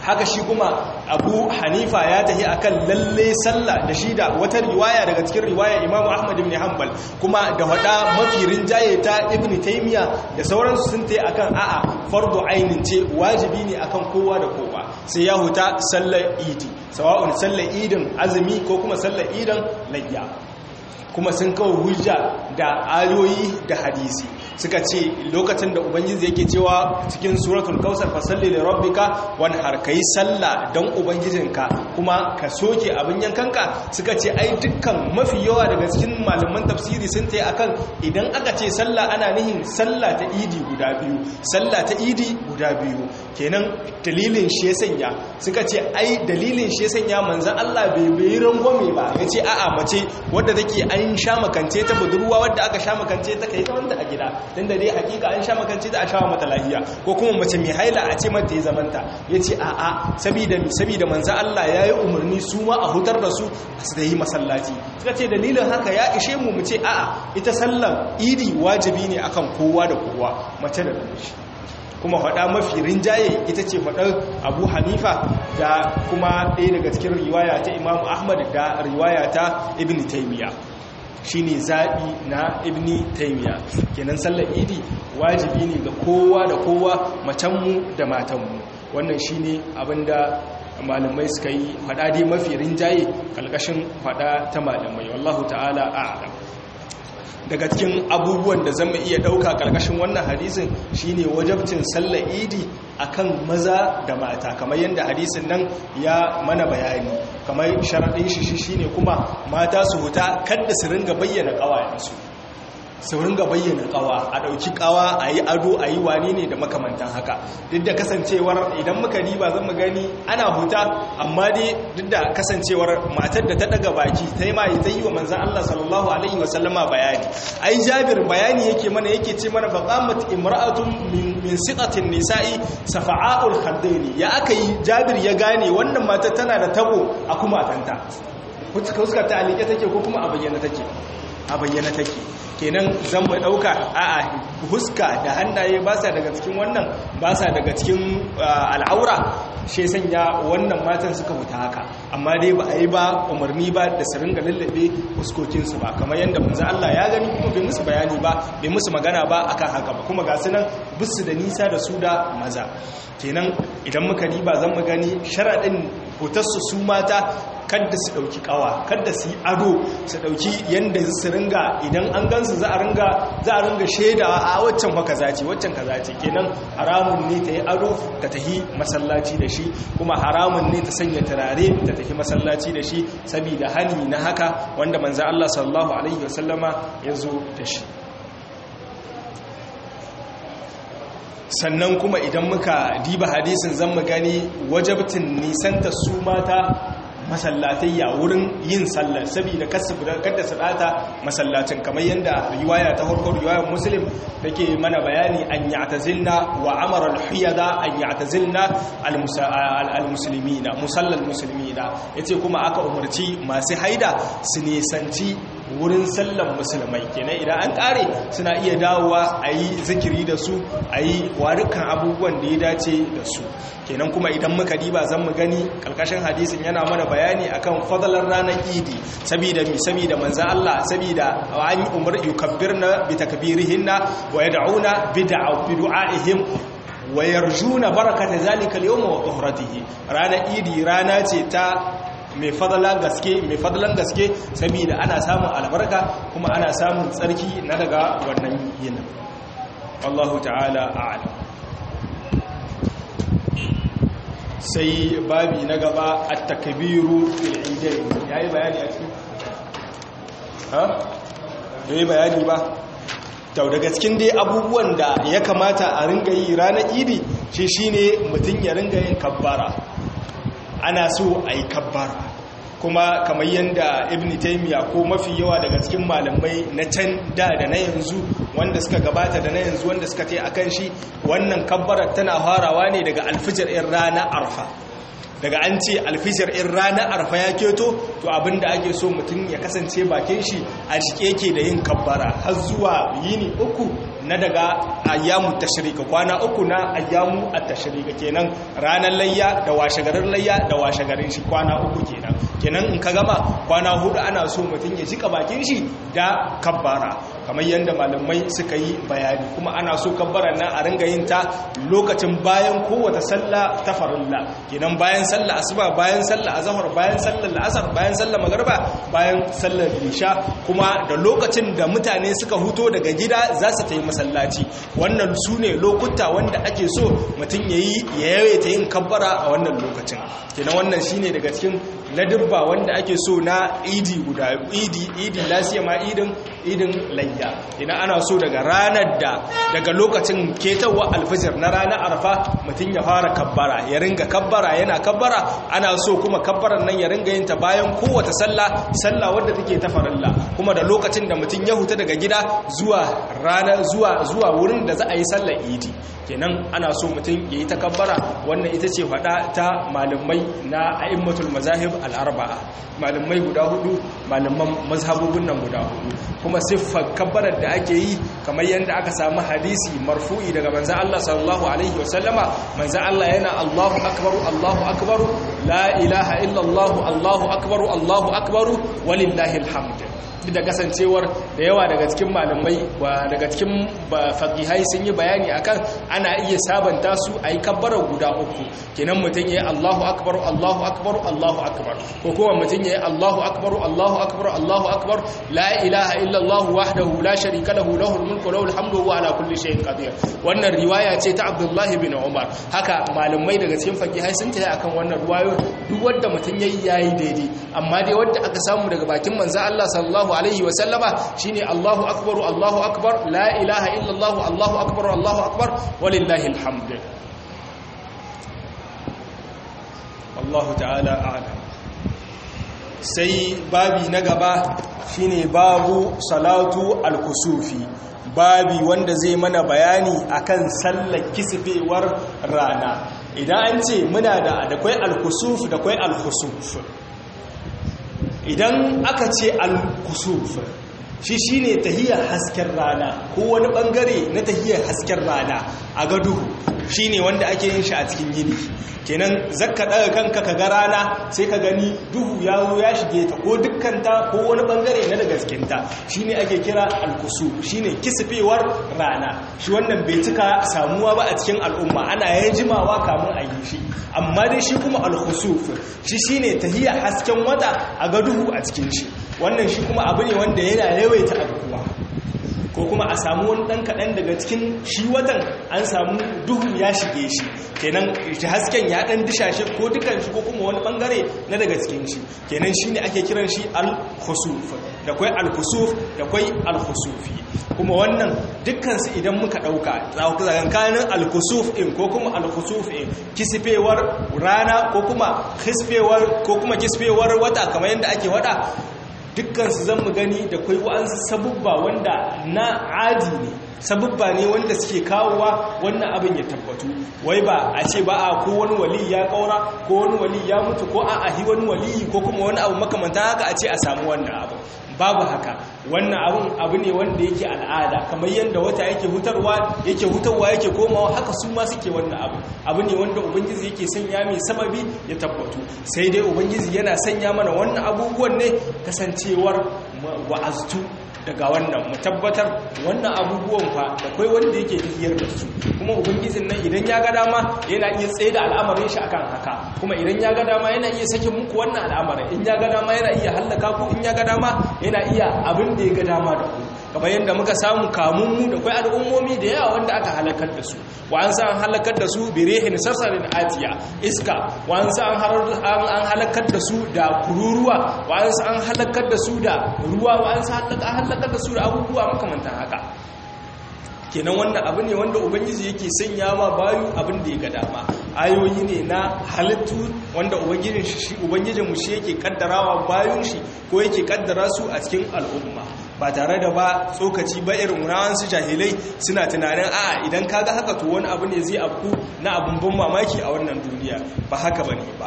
haka shi kuma abu hanifa ya tahi akan lalle sallah da shi da wata riwaya daga cikin riwaya imamu ahmad ibn hanbal kuma da hada mafi rinjaye ta ibn taymiya da sauransu sun tayi akan a'a fardu ainin ce wajibi ne akan kowa da kowa sai ya huta sallar idi sawa'un sallar idin azumi ko kuma sallar idin layya kuma sun kawo hujja da ayoyi da hadisi suka ce lokacin da ubangiji yake cewa cikin suratul kausar fasalli da rabbika wani har ka yi sallah don ubangijinka kuma ka soke abin yankanka suka ce ai dukkan mafi yawa daga cikin malaman tafsiri sun ta akan idan aka ce sallah ana nihin sallah ta idi guda biyu sallah ta idi guda biyu kenan dalilin shi ya sanya suka ce ai dalilin shi ya sanya manzan Allah bai bai rangwame ba ya ce a'a mace wadda take an sha makance ta budurwa wadda aka sha makance ta kai ta wanda a gida don da dai hakika an sha makance ta a sha mata lahiya ko kuma mace mai haila a ce mata ya zamanta ya ce a'a sabida sabida manzan Allah ya yi umarni su ma a hutar da su su da yi masallaci suka ce dalilin haka ya ishe mu mu ce a'a ita sallan idi wajibi ne akan kowa da kowa mace da namiji kuma faɗa mafi rinjaye ita ce faɗar abu hanifa da kuma ɗaya daga cikin riwaya ta imamu ahmad da riwaya ta ibn taimiyya shi ne zaɓi na ibn taimiyya kenan sallar idi wajibi ne ga kowa da kowa macenmu da matanmu wannan shi ne abinda malamai suka yi faɗa dai mafi rinjaye ƙalƙashin faɗa ta malamai wallahu ta'ala a'lam daga cikin abubuwan da zama iya ɗauka ƙarƙashin wannan hadisin shine wajabcin sallar idi akan maza da mata kamar yadda hadisin nan ya mana bayani kamar sharaɗin shi shine kuma mata su huta kadda su ringa bayyana ƙawayensu su ringa bayyana kawa a ɗauki kawa a yi ado a yi wani ne da makamantan haka duk da kasancewar idan muka riba zan mu gani ana huta amma dai duk da kasancewar matar da ta daga baki ta yi mai ta yi wa manzan Allah sallallahu alaihi wasallama bayani ai jabir bayani yake mana yake ce mana faqamat imra'atun min siqatin nisa'i safa'ul khaddaini ya aka yi jabir ya gane wannan matar tana da tabo a kuma tanta fuskar ta alike take ko kuma a bayyana take a bayyana take kenan zan mu dauka a'a huska da hannaye ba sa daga cikin wannan ba sa daga cikin al'aura shi sanya wannan matan suka fita haka amma dai ba a yi ba umarni ba da su ringa lallabe fuskokinsu ba kamar yadda manzo Allah ya gani kuma bai musu bayani ba bai musu magana ba akan haka ba kuma ga su nan bisu da nisa da su da maza kenan idan muka riba zan mu gani sharadin hotarsu su mata kadda su dauki kawa kadda su yi ado su dauki yanda su ringa idan an gansu za a ringa za a ringa shaida a waccan fa kaza ce waccan kaza ce kenan haramun ne ta yi ado ta tahi masallaci da shi kuma haramun ne ta sanya turare ta tahi masallaci da shi saboda hani na haka wanda manzo Allah sallallahu alaihi wasallama ya zo da shi sannan kuma idan muka diba hadisin zan mu gani wajabtin nisanta su mata masallatayya wurin yin sallar saboda kada su data masallacin kamar yadda riwaya ta farko riwayar muslim take mana bayani an ya'tazilna wa amara al-hiyada an ya'tazilna al-muslimina musallal muslimina yace kuma aka umarci masu haida su nisanci wurin sallan musulmai kenan idan an kare suna iya dawowa a yi zikiri da su a yi warukan abubuwan da ya dace da su kenan kuma idan muka diba zan mu gani kalkashin hadisin yana mana bayani akan fadalar ranar idi saboda mi saboda manzo Allah saboda an umar yukabbirna bi takbirihinna wa yad'una bid'a bidu'aihim wa yarjuna barakata zalika al-yawm wa tuhratihi ranar idi rana ce ta mai fadalan gaske mai fadalan gaske saboda ana samun albarka kuma ana samun tsarki na daga wannan yinin Allahu ta'ala a'lam sai babi na gaba at-takbiru fil idain yayi bayani a cikin ha yayi bayani ba to daga cikin dai abubuwan da ya kamata a ringa yi ranar idi shi shine mutun ya ringa yin kabbara ana so a yi kabbara kuma kamar yadda ibn taimiyya ko mafi yawa daga cikin malamai na can da da na yanzu wanda suka gabata da na yanzu wanda suka tai akan shi wannan kabbarar tana farawa ne daga alfijir in rana arfa daga an ce alfijir in ranar arfa ya keto to abinda ake so mutum ya kasance bakin shi a jike yake da yin kabbara har zuwa yini uku na daga ayyamu tashrika kwana uku na ayyamu at-tashrika kenan ranar layya da washegarin layya da washegarin shi kwana uku kenan kenan in ka gama kwana hudu ana so mutum ya jika bakin shi da kabbara kamar yadda malamai suka yi bayani kuma ana so kabbaran nan a ringa yin ta lokacin bayan kowace sallah ta farilla kenan bayan sallah asuba bayan sallah azhar bayan sallar la'asar bayan sallar magriba bayan sallar isha kuma da lokacin da mutane suka huto daga gida za su ta yi masallaci wannan su ne lokuta wanda ake so mutum ya yi ya yawaita yin kabbara a wannan lokacin kenan wannan shine daga cikin ladubba wanda ake so na idi guda idi idi lasiya ma idin idin layya ina ana so daga ranar da daga lokacin ketawa alfajir na ranar arfa mutum ya fara kabbara ya ringa kabbara yana kabbara ana so kuma kabbaran nan ya ringa yin ta bayan kowace sallah sallah wadda take ta farilla kuma da lokacin da mutum ya huta daga gida zuwa ranar zuwa zuwa wurin da za a yi sallar idi kenan ana so mutum ya yi takabbara wannan ita ce faɗa ta malamai na a'immatul mazahib al'arba'a malamai guda hudu malaman mazhabobin nan guda hudu kuma siffar kabbarar da ake yi kamar yadda aka samu hadisi marfu'i daga manzan Allah sallallahu alaihi wasallama manzan Allah yana Allahu akbaru Allahu akbaru la ilaha illallah Allahu akbaru Allahu akbaru walillahi alhamd duk da kasancewar da yawa daga cikin malamai ba daga cikin faqihai sun yi bayani akan ana iya sabanta su ayi kabbara guda uku kenan mutun yayi Allahu akbar Allahu akbar Allahu akbar ko kuma mutun yayi Allahu akbar Allahu akbar Allahu akbar la ilaha illa Allah wahdahu la sharika lahu lahul mulku wa lahul hamdu wa ala kulli shay'in qadir wannan riwaya ce ta Abdullah bin Umar haka malamai daga cikin faqihai sun tayi akan wannan riwayo duk wanda mutun yayi yayi daidai amma dai wanda aka samu daga bakin manzo Allah sallallahu sallallahu alaihi wa sallama shine Allahu akbar Allahu akbar la ilaha illa Allah Allahu akbar Allahu akbar walillahi alhamd Allahu ta'ala a'lam sai babi na gaba shine babu salatu al-kusufi babi wanda zai mana bayani akan sallar kisfewar rana idan an ce muna da da kwai al-kusuf da kwai al-khusuf idan aka ce al-kusuf shi shine tahiyar hasken rana ko wani bangare na tahiyar hasken rana a ga duhu shine wanda ake yin shi a cikin yini kenan zakka daga kanka ka ga rana sai ka gani duhu ya zo ya shige ta ko dukkanta ko wani bangare na daga cikinta shine ake kira al-kusuf shine kisfewar rana shi wannan bai cika samuwa ba a cikin al'umma ana yayin jimawa kamun a yi shi amma dai shi kuma al-khusuf shi shine tahiyar hasken wata a ga duhu a cikin shi wannan shi kuma abu ne wanda yana yawaita abubuwa ko kuma a samu wani ɗan kaɗan daga cikin shi watan an samu duhu ya shige shi kenan shi hasken ya ɗan dishashe ko dukan shi ko kuma wani ɓangare na daga cikin shi kenan shi ne ake kiran shi al-khusuf da kwai al-khusuf da kwai al-khusufi kuma wannan dukkansu idan muka ɗauka tsakankanin al-khusuf in ko kuma al-khusuf in kisfewar rana ko kuma kisfewar ko kuma kisfewar wata kamar yadda ake wada dukkansu zan mu gani da kwai wa'ansu sabubba wanda na adi ne sabubba ne wanda suke kawowa wannan abin ya tabbatu wai ba a ce ba a ko wani wali ya kaura ko wani wali ya mutu ko a ahi wani wali ko kuma wani abu makamanta haka a ce a samu wannan abu babu haka wannan abun abu ne wanda yake al'ada kamar yadda wata yake hutarwa yake hutarwa yake komawa haka su ma suke wannan abu abu ne wanda ubangiji yake sanya mai sababi ya tabbatu sai dai ubangiji yana sanya mana wannan abubuwan ne kasancewar wa'aztu daga wannan mu tabbatar wannan abubuwan fa da kai wanda yake tafiyar da su kuma ubangijin nan idan ya ga dama yana iya tsaye da al'amarin shi akan haka kuma idan ya ga dama yana iya sake muku wannan al'amarin in ya ga dama yana iya hallaka ku in ya ga dama yana iya abin da ya ga dama da ku kamar yadda muka samu kamun mu da kai al'ummomi da yawa wanda aka halakar da su wa an san halakar da su bi rihin sarsarin atiya iska wa an san an halakar da su da kururuwa wa an san halakar da su da ruwa wa an san halakar da su da abubuwa makamantan haka kenan wannan abu ne wanda ubangiji yake sanya ma bayu abin da ya ga dama ayoyi ne na halittu wanda ubangijin shi ubangijin mu shi yake kaddarawa bayun shi ko yake kaddara su a cikin al'umma ba tare da ba tsokaci ba irin su jahilai suna tunanin a idan kaga haka to wani abu ne zai afku na abun ban mamaki a wannan duniya ba haka bane ba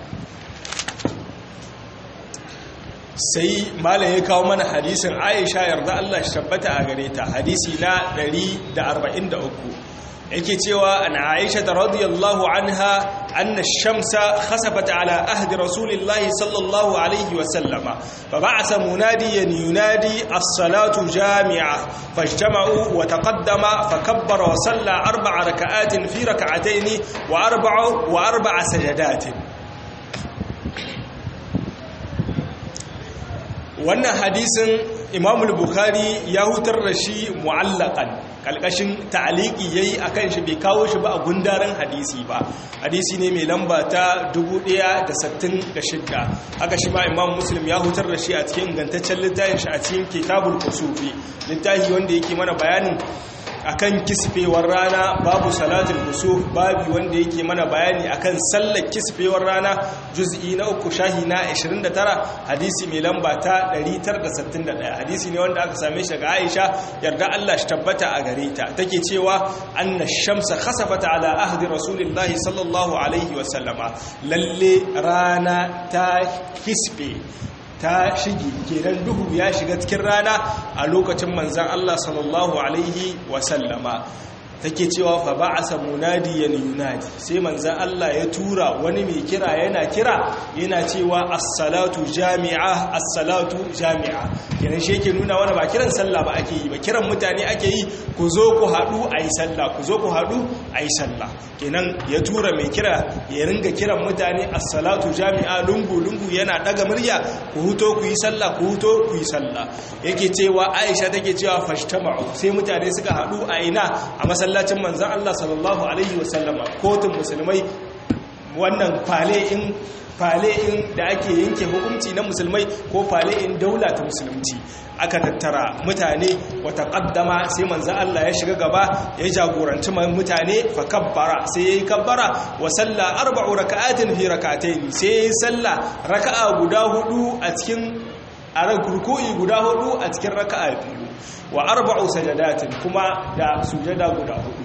sai malam ya kawo mana hadisin Aisha yarda Allah shi tabbata a gare ta hadisi na 143 yake cewa an Aisha radiyallahu anha anna ash-shamsa khasafat ala ahdi rasulillahi sallallahu alayhi wa sallama fa ba'atha munadiyan yunadi as-salatu jami'a fajtama'u wa taqaddama fa kabbara wa salla arba'a raka'atin fi rak'atayn wa arba'a wa arba'a sajadatin wannan hadisin imamul bukhari ya hutar da shi mu'allakan kalkashin ta'aliki yayi akan shi bai kawo shi ba a gundaren hadisi ba hadisi ne mai lamba ta 1066 haka shi ma imam muslim ya hutar da shi a cikin ingantaccen littafin shi a cikin kitabul kusufi littafi wanda yake mana bayanin akan kisfewar rana babu salatul kusuf babu wanda yake mana bayani akan sallar kisfewar rana juz'i na uku shahi na 29 hadisi mai lamba ta 961 hadisi ne wanda aka same shi ga Aisha yarda Allah shi tabbata a gare ta take cewa anna shamsa khasafat ala ahdi rasulillahi sallallahu alaihi wa sallama lalle rana ta kisfe ta shige kenan duhu ya shiga cikin rana a lokacin manzan Allah sallallahu alaihi wasallama take cewa fa ba'asa munadiyan yunadi sai manzan Allah ya tura wani mai kira yana kira yana cewa as-salatu jami'a as-salatu jami'a kenan shi yake nuna wani ba kiran sallah ba ake yi ba kiran mutane ake yi ku zo ku haɗu ayi sallah ku zo ku haɗu ayi sallah kenan ya tura mai kira ya ringa kiran mutane as-salatu jami'a lungu lungu yana daga murya ku huto ku yi sallah ku huto ku yi sallah yake cewa Aisha take cewa fashtama'u sai mutane suka haɗu a ina a masallacin manzon Allah sallallahu alaihi wasallama kotun musulmai wannan fale in fale in da ake yanke hukunci na musulmai ko fale in daula ta musulunci aka tattara mutane wata kaddama sai manzo Allah ya shiga gaba ya jagoranci mutane fa kabbara sai yayi kabbara wa salla arba'u raka'atin fi rak'atayn sai yayi salla raka'a guda hudu a cikin a ruku'i guda hudu a cikin raka'a biyu wa arba'u sajadatin kuma da sujada guda hudu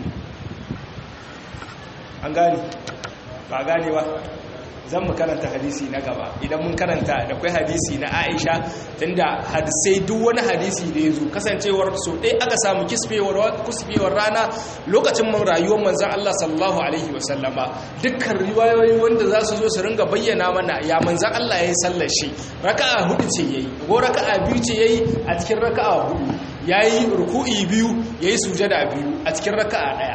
an gane ba gane ba zan mu karanta hadisi na gaba idan mun karanta da kwai hadisi na aisha tunda hadisai duk wani hadisi da ya zo kasancewar so ɗaya aka samu kisfewar rana lokacin man rayuwar manzan Allah sallallahu alaihi wasallama dukkan riwayoyi wanda za su zo su ringa bayyana mana ya manzan Allah ya yi sallar shi raka'a hudu ce ya yi ko raka'a biyu ce ya yi a cikin raka'a hudu ya yi ruku'i biyu ya yi sujada biyu a cikin raka'a ɗaya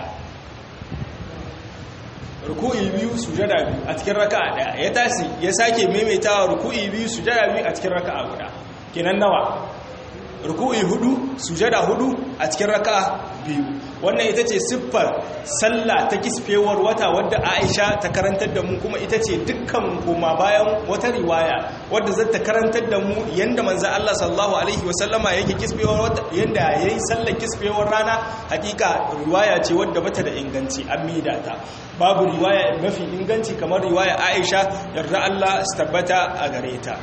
ruku'i biyu sujada biyu a cikin raka'a daya ya tashi ya sake maimaitawa ruku'i biyu sujada biyu a cikin raka'a guda kenan nawa ruku'i hudu sujada hudu a cikin raka'a biyu wannan ita ce siffar sallah ta kisfewar wata wadda Aisha ta karantar da mu kuma ita ce dukkan koma bayan wata riwaya wadda zai ta karantar da mu yanda manzo Allah sallallahu alaihi wasallama yake kisfewar wata yanda yayi sallar kisfewar rana hakika riwaya ce wadda bata da inganci an mida ta babu riwaya mafi inganci kamar riwaya Aisha yarda Allah su tabbata a gare ta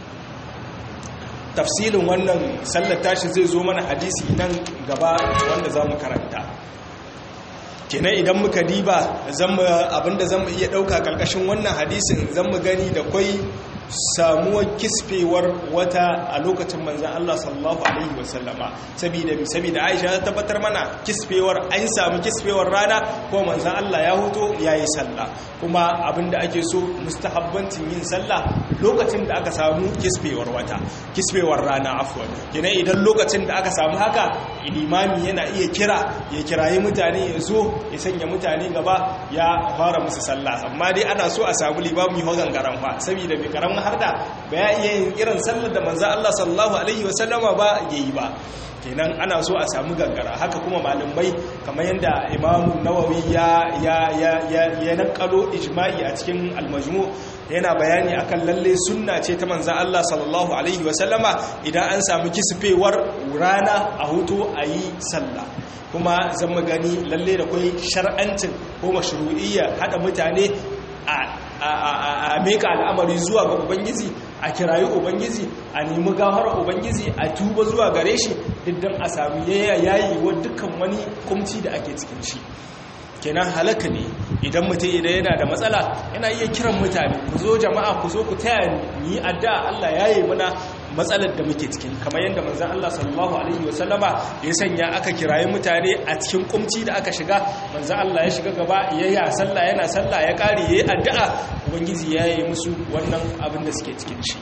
tafsilin wannan sallar tashi zai zo mana hadisi nan gaba wanda za mu karanta kenan idan muka diba abinda zan mu iya ɗauka ƙarƙashin wannan hadisin zan mu gani da kwai samuwar kisfewar wata a lokacin manzan Allah sallallahu Alaihi wasallama saboda saboda Aisha ta tabbatar mana kisfewar an samu kisfewar rana ko manzan Allah ya huto ya yi sallah kuma abinda ake so mustahabbancin yin sallah lokacin da aka samu kisfewar wata kisfewar rana afwan kenan idan lokacin da aka samu haka limami yana iya kira ya kirayi mutane ya zo ya sanya mutane gaba ya fara musu sallah amma dai ana so a samu limami hogan garan fa saboda mai karamin har da ba ya iya yin irin sallar da manzo Allah sallallahu alaihi wasallama ba yayi ba kenan ana so a samu gangara haka kuma malamai kamar yadda imamu nawawi ya ya ya ya, ya nakalo ijma'i a cikin almajmu yana bayani akan lalle sunna ce ta manzan Allah sallallahu alaihi wasallama idan an samu kisfewar rana a hutu a yi sallah kuma zan gani lalle da kwai shar'ancin ko mashru'iyya hada mutane a a meka al'amari zuwa ga ubangiji a kirayi ubangiji a nemi gafara ubangiji a tuba zuwa gare shi diddan a sami yayi wa dukkan wani kumci da ake cikin shi kenan halaka ne idan mutum idan yana da matsala yana iya kiran mutane ku zo jama'a ku zo ku taya ni addu'a Allah ya yi mana matsalar da muke cikin kamar yadda manzon Allah sallallahu alaihi wasallama ya sanya aka kirayi mutane a cikin kumci da aka shiga manzon Allah ya shiga gaba ya yi sallah yana sallah ya kare yayi addu'a ubangiji ya yi musu wannan abin da suke cikin shi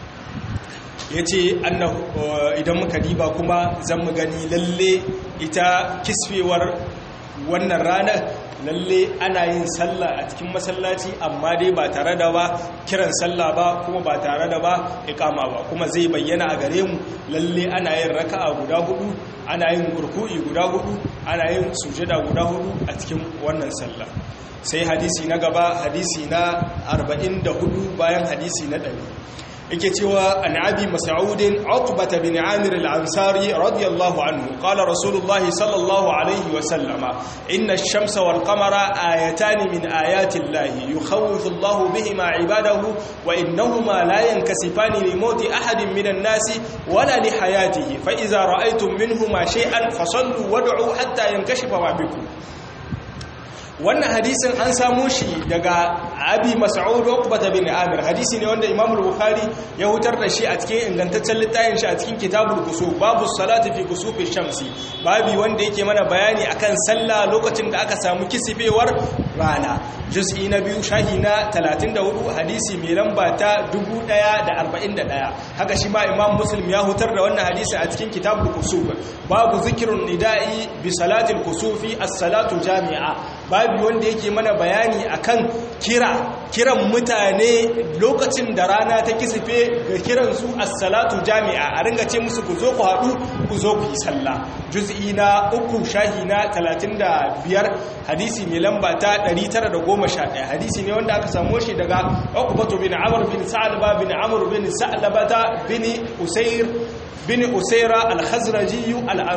yace annahu idan muka diba kuma zan mu gani lalle ita kisfewar wannan ranar lalle ana yin sallah a cikin masallaci amma dai ba tare da ba kiran sallah ba kuma ba tare da ba ikama ba kuma zai bayyana a gare mu lalle ana yin raka'a guda hudu ana yin kurku'i guda hudu ana yin sujada guda hudu a cikin wannan sallah sai hadisi na gaba hadisi na 44 bayan hadisi na 100 yake cewa an abi mas'udin utbah bin amir al-ansari radiyallahu anhu qala rasulullahi sallallahu alayhi wa sallama inna ash-shamsa wal qamara ayatan min ayati llahi yukhawwifu Allahu bihima ibadahu wa innahuma la yankasifani li mawti ahadin min an-nasi wala li hayatihi fa idza ra'aytum minhuma shay'an fasallu wad'u hatta yankashifa ma bikum wannan hadisin an samo shi daga abi mas'ud uqbata bin amir hadisi ne wanda imam al-bukhari ya hutar da shi a cikin ingantaccen littafin shi a cikin kitabul kusuf babu salati fi kusufi shamsi babi wanda yake mana bayani akan sallah lokacin da aka samu kisifewar rana juz'i na biyu shahi na 34 hadisi mai lamba ta 1041 haka shi ma imam muslim ya hutar da wannan hadisi a cikin kitabul kusuf babu zikrun nida'i bi salatil kusufi as-salatu jami'a babu wanda yake mana bayani akan kira kiran mutane lokacin da rana ta kisife ga kiran su as-salatu jami'a a ringa ce musu ku zo ku haɗu ku zo ku yi sallah juz'i na uku shahi na 35 hadisi mai lamba ta 911 hadisi ne wanda aka samu shi daga Uqbatu bin Amr bin Sa'laba bin Amr bin Sa'labata bin Usayr bin Usayra al-Khazraji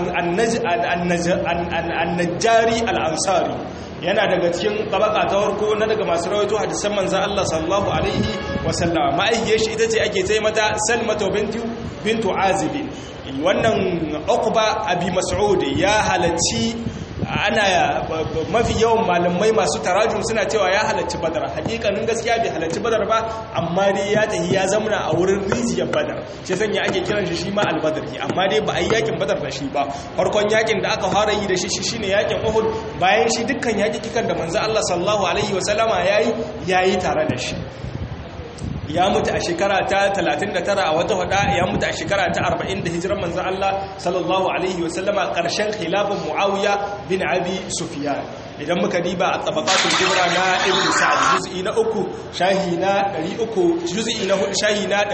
al-Najjari al-Ansari yana daga cikin tabaka ta farko na daga masu rawaito hadisan manzon Allah sallallahu alaihi wasallam ma'aihiyar shi ita ce ake ce mata Salmatu bintu bintu Azib wannan Uqba abi Mas'ud ya halacci ana mafi yawan malamai masu tarajum suna cewa ya halarci badar hakikanin gaskiya bai halarci badar ba amma dai ya tahi ya zamana a wurin rijiyar badar shi sanya ake kiran shi shi ma albadari amma dai ba a yi yakin badar da shi ba farkon yakin da aka fara yi da shi shine yakin uhud bayan shi dukkan yakikikan da manzo Allah sallallahu alaihi wasallama yayi yayi tare da shi ya mutu a shekara ta 39 a wata hada ya mutu a shekara ta 40 da hijiran manzan Allah sallallahu alaihi wasallama ƙarshen khilafin Muawiya bin Abi Sufyan idan muka diba a tabaqatul kubra na Ibn Sa'd juz'i na uku shahi na 300 juz'i na hudu shahi na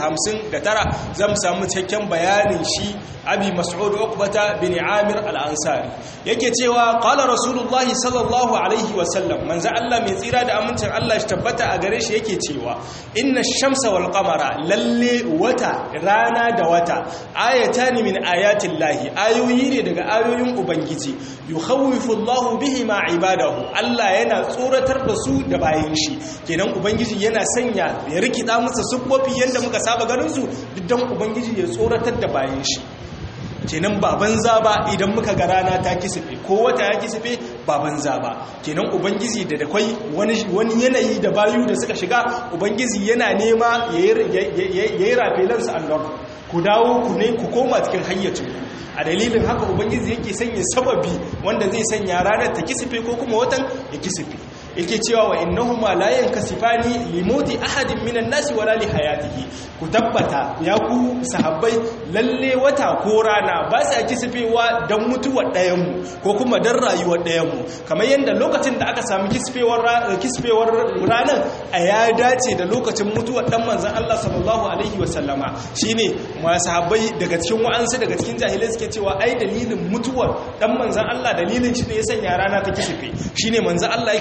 359 zan samu cikakken bayanin shi Abi Mas'ud Uqbata bin Amir al-Ansari yake cewa qala Rasulullahi sallallahu alaihi wasallam manzo Allah mai tsira da amincin Allah shi tabbata a gare shi yake cewa inna shamsa wal qamara lalle wata rana da wata ayatani min ayatin lahi ayoyi ne daga ayoyin ubangiji yukhawifu Allahu bihima ibadahu Allah yana tsoratar da su da bayan shi kenan ubangiji yana sanya ya rikida musu subbofi yanda muka saba ganin su duk ubangiji ya tsoratar da bayan shi kenan ba banza ba idan muka ga rana ta kisife ko wata ya kisife ba banza ba kenan ubangiji da da kwai wani yanayi da bayu da suka shiga ubangiji yana nema ya yi rafelansu allon ku dawo ku ne ku koma cikin hayyacin a dalilin haka ubangiji yake sanya sababi wanda zai sanya ranar ta kisife ko kuma watan ya kisife yake cewa wa innahuma la yankasifani limoti ahadin minan nasi wala li hayatihi ku tabbata ya ku sahabbai lalle wata ko rana ba sa kisfewa dan mutuwar ɗayan mu ko kuma dan rayuwar ɗayan mu kamar yanda lokacin da aka samu kisfewar kisfewar ranar a ya dace da lokacin mutuwar dan manzon Allah sallallahu alaihi wa sallama shine ma sahabbai daga cikin wa'ansu daga cikin jahilai suke cewa ai dalilin mutuwar dan manzon Allah dalilin shi ne ya sanya rana ta kisfe shine manzon Allah yake tabbata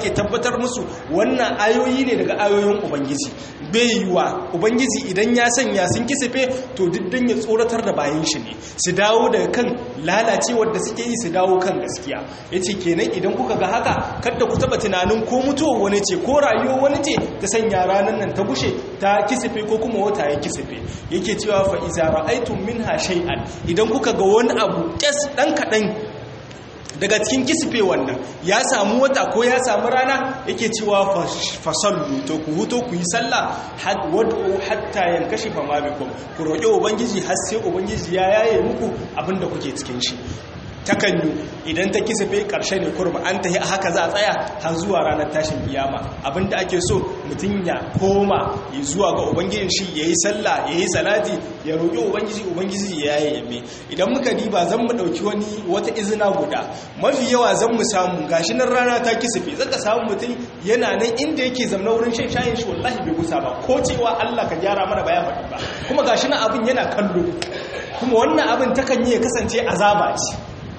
tabbatar musu wannan ayoyi ne daga ayoyin ubangiji bai yiwa ubangiji idan ya sanya sun kisife to diddan ya tsoratar da bayan shi ne su dawo daga kan lalacewar da suke yi su dawo kan gaskiya yace kenan idan kuka ga haka kada ku taba tunanin ko mutuwa wani ce ko rayuwa wani ce ta sanya ranar nan ta gushe ta kisife ko kuma wata ya kisife yake cewa fa iza ra'aytum minha shay'an idan kuka ga wani abu kes dan kadan daga cikin kisife wannan ya samu wata ko ya samu rana yake cewa fasallu to ku huto ku yi sallah wad'u hatta yankashi fa ma bikum ku roƙi ubangiji har sai ubangiji ya yaye muku abinda kuke cikin shi takan yi idan ta kisife ƙarshe ne kurma an ta haka za a tsaya har zuwa ranar tashin kiyama abinda ake so mutum ya koma ya zuwa ga ubangijin shi ya yi sallah ya yi salati ya roƙi ubangiji ubangiji ya yi yamme idan muka diba zan mu ɗauki wani wata izina guda mafi yawa zan mu samu gashi nan rana ta kisife zaka samu mutum yana nan inda yake zamna wurin shan shayin shi wallahi bai gusa ba ko cewa Allah ka gyara mana baya faɗi ba kuma gashi nan abin yana kallo kuma wannan abin takan yi ya kasance azaba ce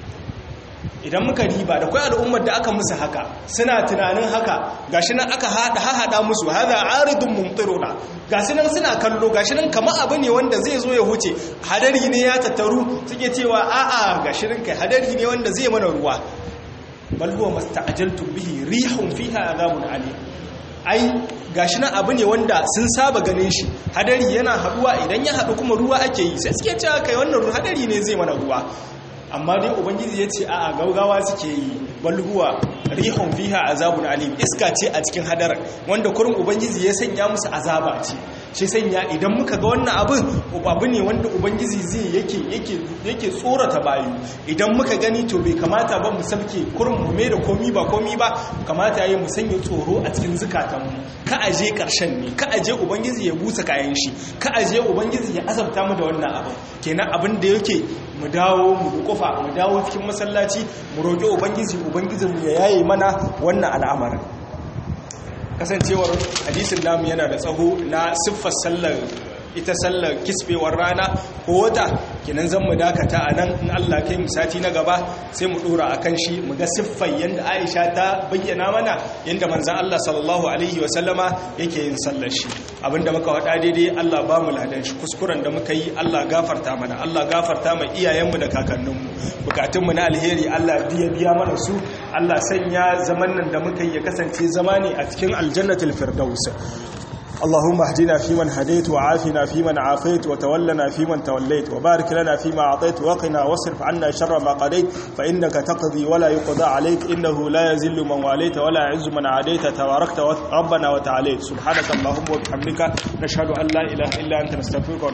idan muka riba da kwai al'ummar da aka musu haka suna tunanin haka gashi nan aka hada hada musu hada aridun mumtiruna gashi nan suna kallo gashi nan kamar abu ne wanda zai zo ya huce hadari ne ya tattaru suke cewa a'a gashi nan kai hadari ne wanda zai mana ruwa bal huwa masta'jaltum bihi rihun fiha adhabun alim ai gashi nan abu ne wanda sun saba ganin shi hadari yana haduwa idan ya hadu kuma ruwa ake yi sai suke cewa kai wannan hadari ne zai mana ruwa amma dai ubangiji ya ce a gaugawa suke yi balhuwa rihun fiha azabun alim iska ce a cikin hadarar wanda kurin ubangiji ya sanya musu azaba ce shi sanya idan muka ga wannan abin abu ne wanda ubangiji zai yake yake yake tsorata bayu idan muka gani to bai kamata ba mu sabke kurin mu mai da komi ba komi ba kamata yayi mu sanya tsoro a cikin zukatanmu ka aje karshen ne ka aje ubangiji ya busa kayan shi ka aje ubangiji ya azabta mu da wannan abin kenan abin da yake mu dawo mu kofa mu dawo cikin masallaci mu roƙi ubangiji ubangijinmu ya yaye mana wannan al'amarin kasancewar hadisin namu yana da tsaho na siffar sallar ita sallar kisbewar rana ko wata kinan zan mu dakata a nan in Allah kai mu sati na gaba sai mu dora akan shi mu ga siffar yanda Aisha ta bayyana mana yanda manzon Allah sallallahu alaihi wa sallama yake yin sallar shi abinda muka wada daidai Allah ba mu ladan shi kuskuren da muka yi Allah gafarta mana Allah gafarta ma iyayenmu da kakanninmu bukatunmu na alheri Allah biya biya mana su Allah sanya zaman nan da muka yi ya kasance zama ne a cikin aljannatul firdaus اللهم اهدنا فيمن هديت وعافنا فيمن عافيت وتولنا فيمن توليت وبارك لنا فيما أعطيت وقنا واصرف عنا شر ما قضيت فإنك تقضي ولا يقضى عليك إنه لا يزل من واليت ولا يعز من عاديت تباركت ربنا وتعاليت سبحانك اللهم وبحمدك نشهد أن لا إله إلا أنت نستغفرك